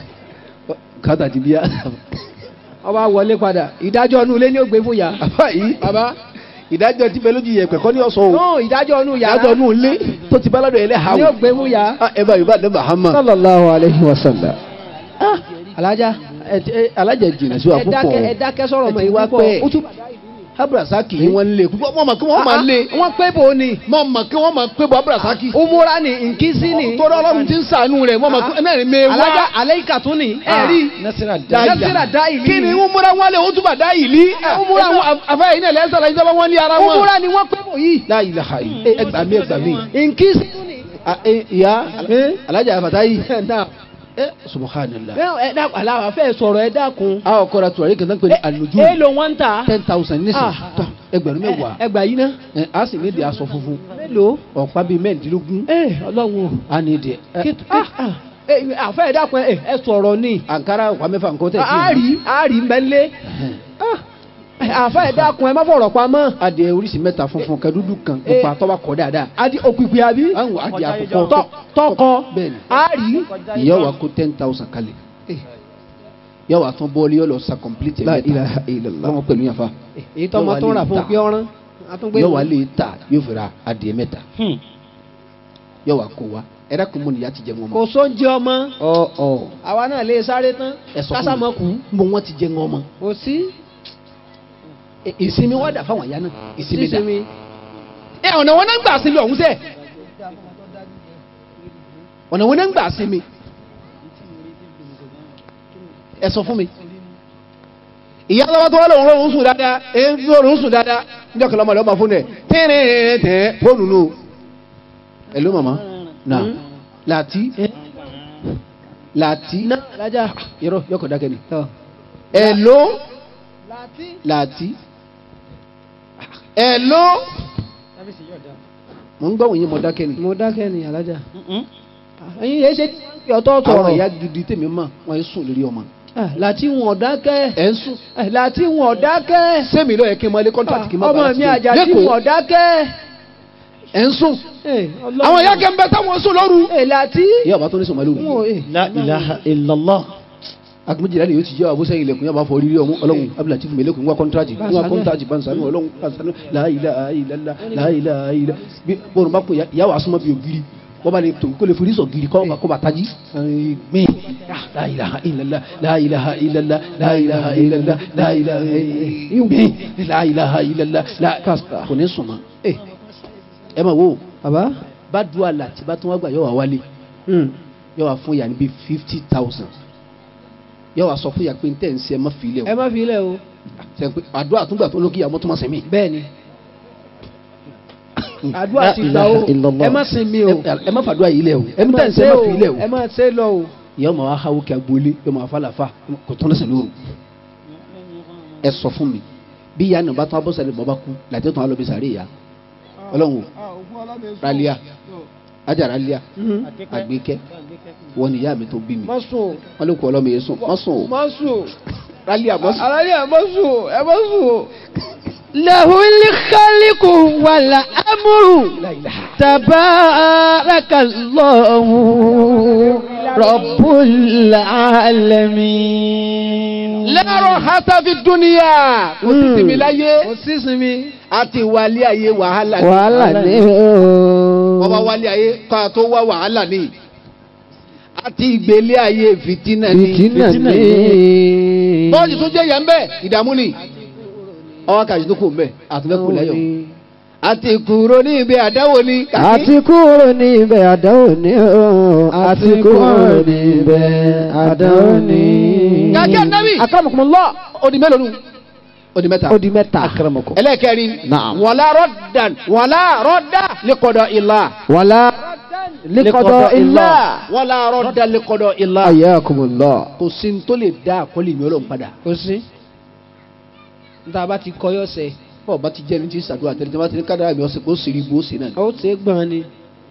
kátà ti bíyà. ọba wọlé padà ìdájọ́ inú ilé ni ó gbé fún ya. àbá yìí bàbá ìdájọ́ ti bẹ lójú yẹpẹ kọ́ ní ọ̀sán o no ìdájọ́ inú yàrá ìdájọ́ nù lé tó ti bá lọ́dọ̀ ẹlẹ́hà ni ó gbé fún ya. o ẹ bá yorùbá dẹ́ Muhammad. sallallahu alayhi wa sallam. alájà ẹ ẹ alájà jìnnà sí wa ẹ púpọ̀ dákẹ́ ẹ dákẹ́ sọ̀rọ̀ mọ́ ẹ ti ìwà wá pọ̀ pẹ́. ó tún. abdulrasaki yìí wọ́n lé púpọ̀ mọ̀ mọ̀ kí wọ́n máa lé wọ́n pé bò ní. mọ̀ mọ̀ kí wọ́n máa pé bọ́ abdulrasaki. umura ni nkisi ni. tọ́lá ọlọ́run ti ń sànú rẹ̀ mọ̀ mọ̀ kí náà ní mẹ́ wá. alájà aleika tún ni. ẹ rí nasira Nasira Daili. kí ni umura wọn lé o túbà dá yìí lí. umura wọn afẹ́ yìí náà lẹ́sẹ̀ la ìjọba wọn ní ara wọn. umura ni wọ́n pé bò yìí. la ilaha illa ẹ gbà mí ẹ gbà mí. nkisi tún ni. Ah, eh, ìyá Eh? alájà afatayi. náà ẹ subhanallah. bẹ́ẹ̀ ẹ dákun aláwa fẹ́ sọ̀rọ̀ ẹ dákun. a kọ́ra tuwari kan tó ń pè ní aluju èèlò wọn ń ta. ten thousand nísìn. Ah. tọ́ ẹgbẹ̀rún mẹ́wàá ẹgbà yìí ná ẹ, a sì ní di aṣọ funfun mélòó ọ̀pá bíi mẹ́ẹ̀ẹ́dínlógún ẹ ọlọ́run a ní di ẹ, Kí- ah, ah, ẹ, àfẹ́ ẹ̀dàkùn ẹ ẹ sọ̀rọ̀ ni àǹkárá ọ̀pá mẹ́fà nǹkan tẹ̀ sí àárí àárí mbẹ́lé àfẹ́ ẹ̀dàkùn ẹ má fọ̀rọ̀ pamọ́ adìẹ oríṣi mẹ́ta funfun kan dúdú kan Eh. pupa tọ́ba kọ́ dáadáa adi òkùnkùn àbí àwọn adìẹ àkọ́kọ́ Tọ́- tọkọ bẹ́ẹ̀ni àárí ìyá wa kó ten thousand kalẹ̀ yọ wà tún bọ́ọ̀lì yọ lọ sa complete La ẹ̀ mẹ́ta ilaha illallah. lọ́wọ́ pẹ̀lú yànfa èyí tó ọmọ tó ń rà fún pé ọ̀rán àtúngbé yọ wà lè ta yóò fi ra adìẹ mẹ́ta yọ wà kó wa ẹ̀rọ kò mọ nìyá ti jẹ wọn kò mọ́ sóúnjẹ ọmọ ọ ọ àwa náà lè sáré tán ẹ sọ fún kásámọ kù mi mo wọn ti jẹ wọn mọ́ kò sí Ẹ- ìsinmi wà dà fáwọn àyà náà ìsinmi dà sísinmi ẹ ọ̀nà wọn náà ń gbà sinmi ọ̀hún sẹ́ ọ̀nà wọn náà ń gbà sinmi ẹ sọ fún mi ìyá lọ́wọ́ tó wà lóun lóun sùn dáadáa ẹ ń fi òun sùn dáadáa níjọ́ kẹlẹ́ ọmọdé ọmọ fún ẹ tẹ́rẹ̀ẹ́rẹ́ fóònù nù ẹ ló màmá nà láti láti náà lájà yọrọ yọkọ̀ dákẹ́ ni tọ. ẹ ló láti láti ẹ ló mo ń gbọ́ wọ̀nyí mo dákẹ́ ni. mo dákẹ́ ni alájà ẹyin yẹn ṣe ọ̀tọ̀ àwọn sọ̀rọ̀ ìyá gidi tèmi mọ̀ wọ́n yé sùn lórí ọmọ. Ah, láti wọn dákẹ́ ẹ̀ ń sùn. Eh, láti wọn dákẹ́ sẹ́mi ló yẹ kí n máa lé kọ́ńtàtì kí n máa ọmọ bá mi àjàdí wọn dákẹ́ ẹ̀ ń sùn. Eh, Ọlọ́run. àwọn ìyá kẹ́ńbẹ́ táwọn sùn lóru. Eh, láti ìyá ọba tó ní sọmọlẹ́ wọn òru. eh, La ilaha illallah. agbẹ́jìlá ni yóò ti jẹ́ àbó sẹ́yìn ilẹ̀kùn yàrá fọ rírí ọmọ ọlọ́run abdulatif mẹ́lẹ́kùn wá kọ́ńtàtì wá Báṣánú. kọ́ńtàtì bansanu ọlọ́run bansanu láàyè láàyè láàyè láàyè bí bọ́ọ̀rù bá pè ìyá wa súnmọ́ bí ògiri wọ́n bá lè tó kó lè forí sọ giri kọ́ kó bá tají. gbìn láàyè ilàlá láàyè ilàlá láàyè ilàlá láàyè gbìn láàyè ilàlá kò ní sùn mọ́. ẹ máa wo bàbá bá dùn àlà tí bá tún wá gbà yọ wá wálé yọ wá fún yà níbi fifty thousand yọ wá sọ fún yà pé n tẹ̀ ń ṣe ẹ má fi ilé o ẹ má fi ilẹ̀ o sẹ pé àdúrà àtúngbà tó lókè àwọn tó máa sẹ́mi. bẹ́ẹ̀ ni àdúrà ti gbà o ilaha illallah. ẹ má sinmi o ẹ má fàdúrà yìí lẹ o ẹ má tẹ̀ ń ṣe ẹ má fi ilé o. ẹ má ṣe lọ o ìyá ọmọ wa hawo kí agboolé yọ máa fa làfa kò tún lẹsẹ lóru ẹ sọ fún mi bí ìyá nàbà tún abọ́sẹ̀ lè bọ́ bá kú làtẹ́ tún alọ́ bí sàárè ìyá ọlọ́run o ralia ajá ralia àgbékẹ́ wọ́n ní ìyá mi tó bí mi má sùn o wọ́n lè kú ọlọ́mọ yẹn sùn má sùn o má sùn o ralia má sùn. aláyé ẹ má sùn o ẹ má sùn o. له الخلق والأمر تبارك الله رب العالمين lẹ́rọ̀ hata fi dúnìyà kò sí sinmi láyé kò sí sinmi. àti wálé ayé wàhálà ni. wàhálà ní wọ́n bá wálé ayé ká tó wá wàhálà ni àti ìgbélé ayé fìtínà ni. ìtìnà ní. bọ́ọ̀lù tó jẹ́ yẹn ń bẹ̀ ìdààmú ni ọwọ́ kàṣí tó kù ń bẹ̀ àtúnfẹ́ kù lẹ́yọ̀ àti kúrò ní ibi àdáwò ni. àti kúrò ní ibẹ̀ àdáwò ní o àti kúrò ní ibẹ̀ àdáwò ní. kàkẹ́ ànábì akramakumullah odi mélòó nu odi mẹ́ta ó di mẹ́ta. akramakum. ẹlẹ́kẹ̀rin Naam. wàlá rọ́dàn wàlá rọ́dà lẹ́kọ̀dọ̀ ìlà wàlá likọdọ ilá. wàlá rọ́dà lẹ́kọ̀dọ̀ ìlà ayakumullah. kò sí ní tó lè dá àkọlé mi ọlọ́run padà kò sí. níta bá ti kọyọ sẹ bọ́ọ̀ bá ti jẹ́ ní ti sàdúrà tẹ́lẹ̀ tí wọ́n bá ti ní kádàrà mi ọ̀sẹ̀ kó sì rí bó sì náà ni. ó ṣe é gbọ́n ni.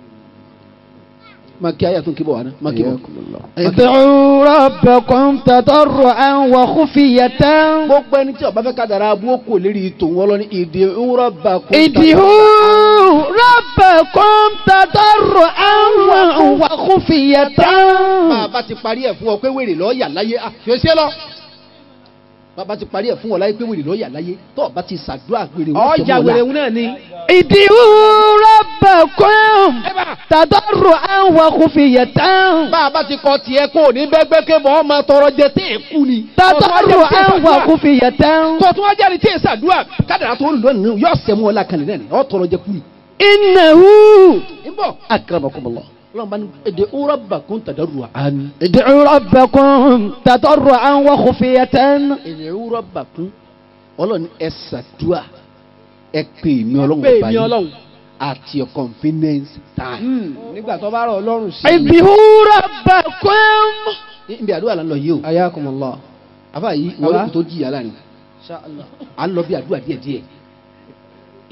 máa kí ayé àtúnkí bọ̀ wá ná máa kí bọ̀. ayakumullah. ادعوا ربكم تضرعا وخفية gbogbo ẹni tí ó bá fẹ́ kádàrà abú ó kò lérí tòun ọlọ́ni ìdè ńrọ̀ bá kó. ادعوا ربكم تضرعا وخفية bàbá ti parí ẹ̀ fún ọ pé wèrè lọ́ọ́ yà láyé à fi ṣe lọ. bàbá ti parí ẹ̀ fún ọ láyé pé wèrè lọ́ọ́ yà láyé tó o bá ti ṣàdúrà wèrè wọ́n ọjà wèrè ń náà ni. ادعوا ربكم تضرعا وخفية bàbá ti kọ tiẹ̀ kó o ní bẹ́gbẹ́ ké bọ́ ọ máa tọrọ jẹ tí ì kú ni. تضرعا وخفية kó o tún wá jáde tí ì ṣàdúrà kádàrà tó ń lò nínú yóò sẹ́mu ọ̀la kan nìyẹn ọ tọrọ jẹ kú ni. إنه nbọ akramakumullah ọlọ́run bá ní èdè ńrọ̀ bá kó ń tàdárù àánú. ادعوا ربكم تضرعا وخفية èdè ńrọ̀ bá kún ọlọ́run ẹ ṣàdúrà ẹ pè mí ọlọ́run pé ọba mi yìí ọlọ́run. at your convenience time. nígbà tó bá rọ ọlọ́run sí. ادعوا ربكم níbi àdúrà là ń lọ yìí o ayakumullah. àbá yìí Baba. wọ́n lè kó tó jìyà láàrin à ń lọ bí àdúrà díẹ̀ díẹ̀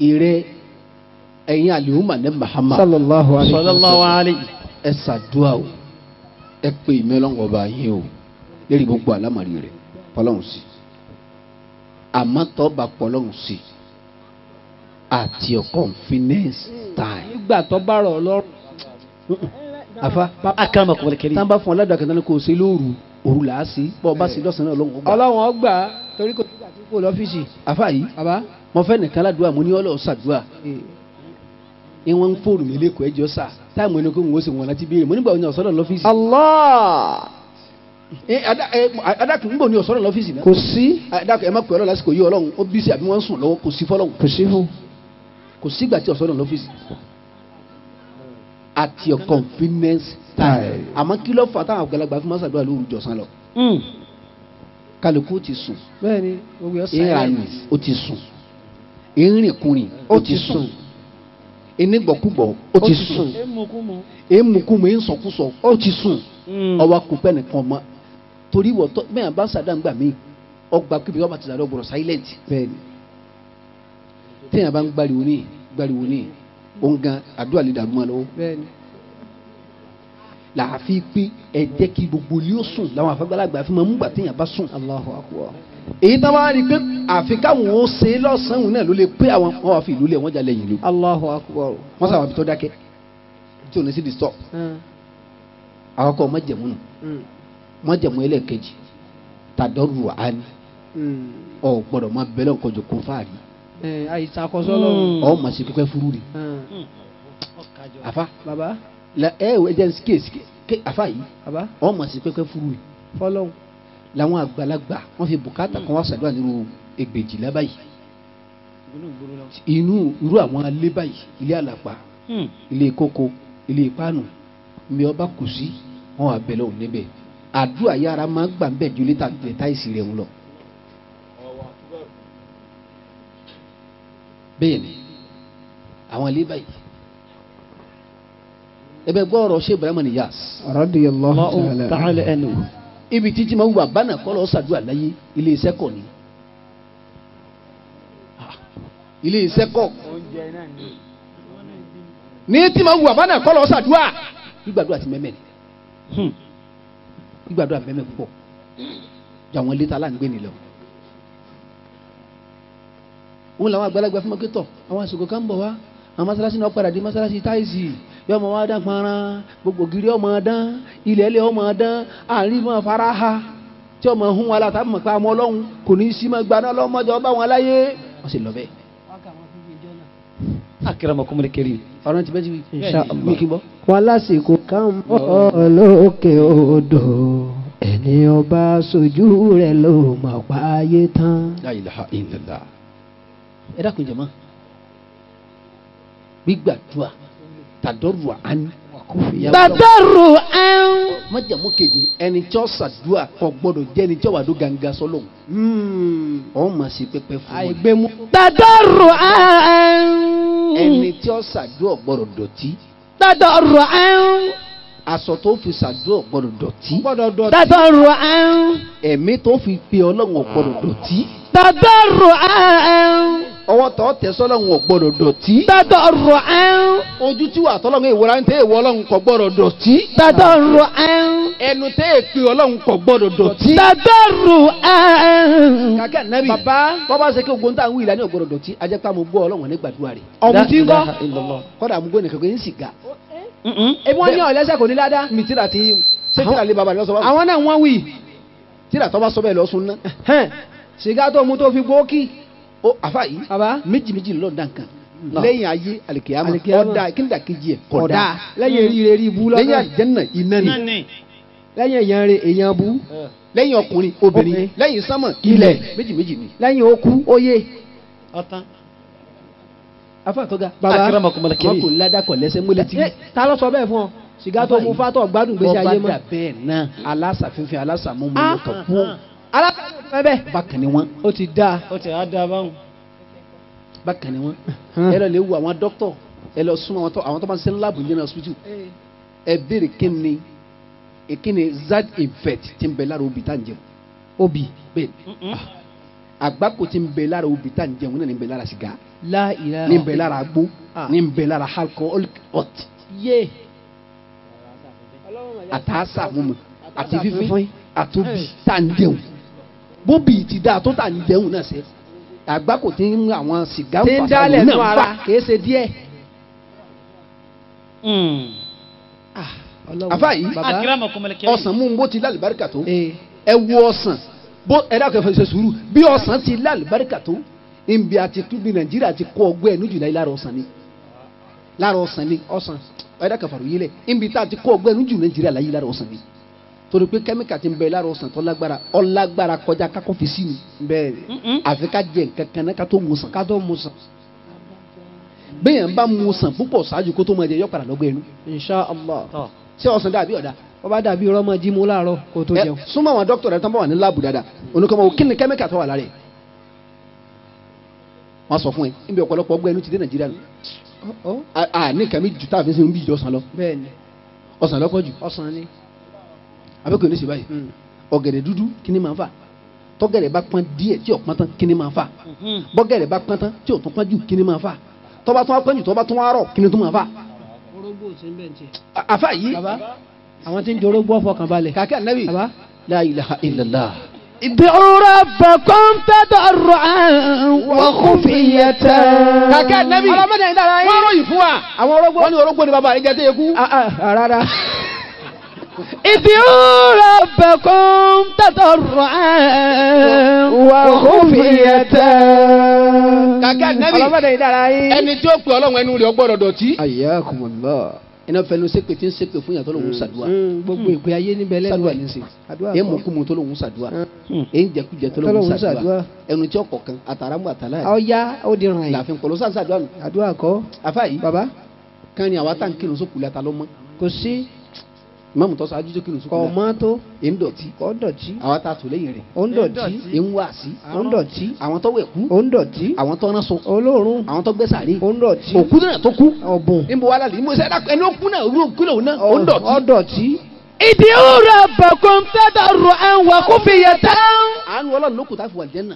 ìrẹ ẹ̀yin àlèhùnmá ní Muhammad sallallahu alayhi wa sallallahu alayhi. ẹ ṣàdúrà o ẹ pé ìmẹ́lọ́ngọ̀ bá yín o lérí gbogbo àlámàrí rẹ̀ pọ́lọ́hún sí àmọ́ tọ́ bá pọ́lọ́hún sí at your convenience time. nígbà tó bá rọ̀ lọ́rùn. àfa akramakum al-karim. tá n bá fún ọ ládùúgbò akẹ́kọ̀ọ́ kò sí lóru òru là á sí bọ́ ọ bá sí lọ́sàn-án náà ọlọ́run ó gbà. ọlọ́run ọgbà torí kò nígbà tí kò lọ́fíìsì. àfa yìí bàbá. mo fẹ́ nìkan ládùúgbò mo ní ọlọ́ọ̀ ṣàdúrà ìwọ̀n ń fóònù mi lẹ́kọ̀ọ́ ẹjọ́ sà táìmù ẹni kó ń wọ́n sì wọ́n láti béèrè mo nígbà wọn ní ọ̀sọ́dọ̀ lọ́fíìsì. Allah ẹ ada ẹ adakun ń bọ̀ ní ọ̀sọ́dọ̀ lọ́fíìsì náà. kò sí adakun ẹ má pè ọ́ lásìkò yìí ọlọ́run ó bí sí àbí wọ́n ń sùn lọ́wọ́ kò sí fọlọ́run kò sí fún. kò sígbà tí ọ̀sọ́dọ̀ lọ́fíìsì. at your convenience time. àmọ́ kí ló fà táwọn àgbàlagbà fún mọ́sàdúrà lóru jọ̀sán lọ. kálukú ti sùn bẹ́ẹ̀ni gbogbo yẹn ìrànì ó ti sùn ìrìnkùnrin ó ti sùn ìnígbọ̀kúgbọ̀ ó ti sùn èémùkúmu ìsọkúsọ ó ti sùn ọwọ́ akùnpẹ́ nìkan mọ́ torí wọ́n tọ́ bẹ́ẹ̀ bá sàdáǹgbà mí ọgbà kíbi ọba ti sàdọ̀ gbọ́dọ̀ silent bẹ́ẹ̀ni téèyàn bá ń gbariwo ní gbariwo ní òun gan àdúrà lè dàrú mọ́ lọ́wọ́ bẹ́ẹ̀ni. làáfi pé ẹ jẹ́ kí gbogbo ilé ó sùn làwọn àfẹ́gbàlagbà fi máa ń gbà téèyàn bá sùn. Allahu akbar. èyí tá a bá rí i pé àfi káwọn ó ṣe é lọ́sàn-án náà ló lè pé àwọn wọn wà fi ìlú lẹ̀ wọ́n jalè yìí ló Allahu akbar. wọ́n sábà fi tọ́ dákẹ́ tí ò ní sí disturb àwọn kọ́ mọ́jẹ̀mú nù mọ́jẹ̀mú ẹlẹ́ẹ̀kejì tàdọ́rù àání ọ gbọ́dọ̀ máa bẹ̀rẹ̀ nǹkan jò kún fáàrí àìsàn àkọsọ́ lọ́rùn. ọ mà sí pípẹ́ fúrú ni àfa bàbá la ẹ ẹ jẹ́ kéèsì ké àfa yìí bàbá ọ mà sí pípẹ́ fúrú ni fọlọ́hún. làwọn àgbàlagbà wọ́n fi bùkátà kan wá sàdúrà nínú ẹgbẹ̀jìlá báyìí inú irú àwọn alé báyìí ilé àlàpà ilé kókó ilé ìpánu mi ọba kù sí wọn wà bẹ̀rẹ̀ òun níbẹ̀ àdúrà yára máa gbà ń bẹ̀ ju lítà táìsì rẹ̀ ń lọ. bẹ́ẹ̀ ni àwọn ilé báyìí ẹbẹ gbọ́ ọ̀rọ̀ ṣé Ibrahim Niyas radiyallahu ta'ala. ta'ala anhu. ibi títí máa wù bàbá náà kọ́ lọ́ọ́ ṣàdúrà láyé ilé iṣẹ́ kọ̀ ni Ah, ilé iṣẹ́ kọ̀ ní tí máa wù bàbá náà kọ́ lọ́ọ́ ṣàdúrà gbígbàdúrà ti mẹ́mẹ́ ni gbígbàdúrà mẹ́mẹ́ púpọ̀ ju àwọn ilé tá a láǹgbé nílẹ̀ o òun làwọn àgbàlagbà fún mọ́kítọ̀ àwọn àsìkò kan ń bọ̀ wá àwọn masalasi náà padà dé masalasi táìsì yọ ọmọ wa dán panran gbogbo gírí ọmọ dán ilẹ̀ ilẹ̀ ọmọ dán àárín mọ́ fara ha tí ọmọ hun wa láta mọ̀ pé àmọ́ ọlọ́run kò ní í sí mọ́ gbaná ọlọ́mọdé ọba wọn láyé wọ́n sì lọ bẹ́ẹ̀. akramakum al-karim. ọ̀rọ̀ ti bẹ́ẹ̀ ti Insha Allah. wí kí n bọ́. wọn lásìkò kan ń bọ̀ lókè odò ẹni ọba sojú rẹ̀ ló mọ̀ páyé tán. La ilaha illallah. ẹ dákun jẹ̀mọ́ gbígbàdúrà tàdọ́rù àní tàdọ́rù ẹ̀ń. májàmú kejì ẹni tí ó ṣàdúrà kò gbọ́dọ̀ jẹ́ ẹni tí ó wà ló ganga sọ́lọ̀ ọ̀hún mà sí pẹ́pẹ́ fún wọn. àìgbémú. tàdọ́rù ẹ̀ń. ẹni tí ó ṣàdúrà gbọ́dọ̀ dọ̀tí tàdọ́rù ẹ̀ń. aṣọ tó fi ṣàdúrà gbọ́dọ̀ dọ̀tí gbọ́dọ̀ dọ̀tí. tàdọ́rù ẹ̀ń. ẹ̀mí tó fi pe ọlọ́run gbọ́dọ̀ dọ̀tí tàdọ́rù ẹ̀ń. ọwọ́ tó tẹ̀ sọ́lọ́run gbọ́dọ̀ dọ̀tí tàdọ́rù ẹ̀ń. ojú tí wà tọ́lọ́run ìwòrán ń tẹ́ ìwọ ọlọ́run kò gbọ́dọ̀ dọ̀tí tàdọ́rù ẹ̀ń. ẹnu tẹ́ èpè ọlọ́run kò gbọ́dọ̀ dọ̀tí. tàdọ́rù ẹ̀ń. kàkẹ́ nẹ́bí bàbá bọ́bá ṣe kí ogun tá à ń wí ìlànà ọ̀gbọ́dọ̀ dọ̀tí ajẹ́pá mo gbọ́ ọlọ́run ní gbàdúrà rẹ̀ ọ̀mù tí ń kọ́. kọ́dà mo gbọ́ nìkan pé ń sìgá ebi wọ́n ní ọ̀lẹ́sẹ̀ kò ní ládàá. mi tíra ti ṣé tíra lé baba rẹ̀ lọ́sọ̀ bá àwọn náà wọ́n wí. tíra tọ́ bá sọ bẹ́ẹ̀ lọ́sùn ná hẹ́n, sìgá tó mu tó fi gbókì. ó àfa yìí bàbá méjì méjì lọ́ọ̀ dá nǹkan lẹ́yìn ayé alikiyama Alikiyama. ọ̀dà kí ni dàkejì ẹ̀ kódà kódà lẹ́yìn eríire rí ibú lẹ́yìn lọ́kàn. àjẹ́nà iná ni lẹ́yìn èèyàn rẹ̀ èèyàn bú. lẹ́yìn ọkùnrin obìnrin Obìnrin. lẹ́yìn sánmọ̀ Ilẹ̀. ilẹ̀ méjì méjì ni. lẹ́yìn okú óyè. afa tọ́ga Baba. akramakum wọn kò ládàkọ̀ lẹ́sẹ̀ mọ́lẹ̀ tí. Ẹ, ta ló sọ bẹ́ẹ̀ fún ọ. sìgá tó mu fátọ̀ gbádùn gbèsè ayé bọ́ba mọ́. dà bẹ́ẹ̀ náà alásàfífẹ́ alásàmúmú Ah, ló kàn kú alákàtúntò bẹ́ẹ̀. bákan ni wọ́n ó ti dáa. ó ti á dá báwọn. bákan ni wọ́n ẹ lọ lè wo àwọn dókítọ̀ ẹ lọ súnmọ́ àwọn tó àwọn tó máa ń ṣe láàbù ní hospital ẹ béèrè kí ni ẹ kí ni zad effect ti ń bẹ lára obì tá à ń jẹun obì. bẹ́ẹ̀ ni àgbákò ti ń bẹ lára obì tá à ń jẹun náà ní ń bẹ lára sìgá La ilaha ní ń bẹ lára agbó Ah. ní ń bẹ lára alcoholic hot yé. àtàásà mímu àti fífín àtòbí tá à ń dẹ̀hùn bóbì ti dáa tó tà ń dẹ̀hùn náà sẹ́ àgbá kò tí ń àwọn sìgá tí ń dálẹ̀ nù ara kìí ṣe díẹ̀. Ọlọ́run, àfa yìí bàbá Akramakum al-karim. ọsàn mú un bó ti lálùbáríkà tó ee ẹ wo ọsàn bó ẹ dákẹ́ fẹsẹ̀ sùúrù bí ọsàn ti lálùbáríkà tó nbí àti túbí nàìjíríà ti kó ọgbẹ́ ẹnu jùlọ lára ọsàn ni lára ọsàn ni ọsàn ẹ dákẹ́ fàrọ̀ yìí lẹ̀ nbí tá a ti kó ọgbẹ́ ẹnu jùlọ nàìjíríà láyé lára ọsàn ni torí pé kẹ́míkà ti ń bẹ lára ọsàn tó lágbára ọlágbára kọjá kákó fi sí ni bẹ́ẹ̀ ni àfi ká jẹ nǹkan kan náà ká tó mu sàn ká tó mu sàn. bẹ́ẹ̀ ń bá mu sàn púpọ̀ ṣáájú kó tó máa jẹ yọ padà lọ́gbẹ́ ẹnu insha allah. ṣé ọsàn dàbí ọ̀dà wọ́n bá dàbí rọ́mọ jí mu láàárọ̀ kó tó ẹ jẹun. súnmọ́ àwọn dókítà rẹ̀ tán bá wà ní láàbù dáadáa oníkọ́mọ kí ni kẹ́míkà tó wà lára ẹ̀ wọ́n sọ fún ẹ níbi ọ̀pọ̀lọpọ̀ ọgbẹ́ ẹnu ti dé nàìjíríà nù Ọ́, a a ní kàmí ju tá a fi sin bí ìjọ sàn lọ bẹ́ẹ̀ ni ọsàn lọ́pọ̀ jù ọsàn ni. abẹ́kọ̀ ní sèbáyìí ọ̀gẹ̀dẹ̀ dúdú kí ni máa fà tọ́gẹ̀dẹ̀ bá pọ́n díẹ̀ tí ò pọ́n tán kí ni máa fà bọ́gẹ̀dẹ̀ bá pọ́n tán tí ò tún pọ́n jù kí ni máa fà tọ́ba tún wá pọ́n jù tọ́ba tún wá rọ̀ kí ni tún máa fà. orógbó ò sí ń bẹ̀ ń tiẹ̀. A- àfà yìí bàbá àwọn tí ń jorógbó ọ̀fọ̀kàn balẹ̀. kàkẹ́ ànábì bàbá la ilaha illallah ادعوا ربكم تضرعا وخفية kàkẹ́ ànábì ọlọ́mọdé ń dára wọ́n ròyìn fún wa àwọn orógbó. wọ́n ní orógbó ni bàbá rẹ̀ jẹ́ tẹ́yẹ kú. Ah, ah, rárá. ادعوا ربكم تضرعا وخفية kàkẹ́ ànábì ọlọ́mọdé ń dára yín. ẹni tí ó pè ọlọ́run ẹnu rẹ̀ ọgbọ́dọ̀ dọ̀tí. ayakumullah. iná fẹnu sépè tí ń sépè fún yàtọ̀ lòun sàdúrà Mm, gbogbo ìpè ayé níbẹ̀ lẹ́nu sàdúrà ẹ̀. ní í ṣe àdúrà èyí kọ́. mú kú mu tó lòun sàdúrà Mm. èyí jẹkújẹ tó lòun Tọ́lọ́hun sàdúrà ṣàdúrà. ẹnu tí ọkọ̀ kan àtàràmù àtàlà ẹ̀ ọ̀ya ó di ràn yín. làfin pọ̀lọ́ sáà sàdúrà nù. àdúrà kọ́. àfa yìí bàbá kan ni àwa tá n kírun sókùlẹ̀ ata ló mọ́ kò sí ìmáàmù tó ṣáájú tó kírun kọ̀ sókùlẹ̀ mọ́ tó èyí ń dọ̀tí kọ́ dọ̀tí àwa tá a tò lẹ́yìn rẹ̀ ó ń dọ̀tí èyí ń wá sí ó ń dọ̀tí àwọn tó wẹ̀ kú ó ń dọ̀tí àwọn tó rán so olóòórùn àwọn tó gbé sàrí ó ń dọ̀tí òkú náà tó kú ọ̀bùn níbo wà lálẹ́ ìmọ̀ sẹ́dá ẹni ó kú náà orí òkú náà náà ó ń dọ̀tí ó dọ̀tí. ادعوا ربكم تضرعا وخفية àánú ọlọ́run ló kù tá a fi wà jẹ́ náà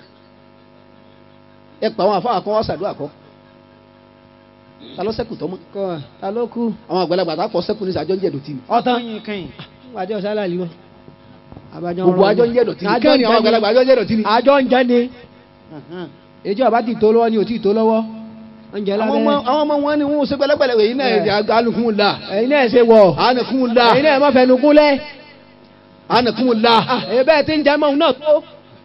ẹ pa àwọn àfáà kan wá sàdúrà kọ́ ta ló sẹ́kù tọ́mọ́ kọ́ ta ló kú. àwọn àgbàlagbà tá a kọ́ sẹ́kù ní sàjọ́ ń jẹ́ dọ̀tí ni ọ̀tán Kẹ́yìn kẹ́yìn. àjọ sálàlì wọn. àbájọ gbogbo àjọ ń jẹ́ dọ̀tí ni kẹ́rin àwọn àgbàlagbà àjọ ń jẹ́ dọ̀tí ni. àjọ ń jẹ́ ni èjì ọba ti tó lọ́wọ́ ni ò tí ì tó lọ́wọ́ oúnjẹ àwọn ọmọ lábẹ́rẹ́ àwọn ọmọ wọn ni wọn ò ṣe pẹ̀lẹ́pẹ̀lẹ́ èyí náà Ẹ. alùkùn la ẹ̀yin náà ṣe wọ̀ alùkùn la ẹ̀yin náà má fẹnu gúnlẹ̀ alùkùn la èyí bẹ́ẹ̀ ti ń jẹ́ mọ́ òun náà tó.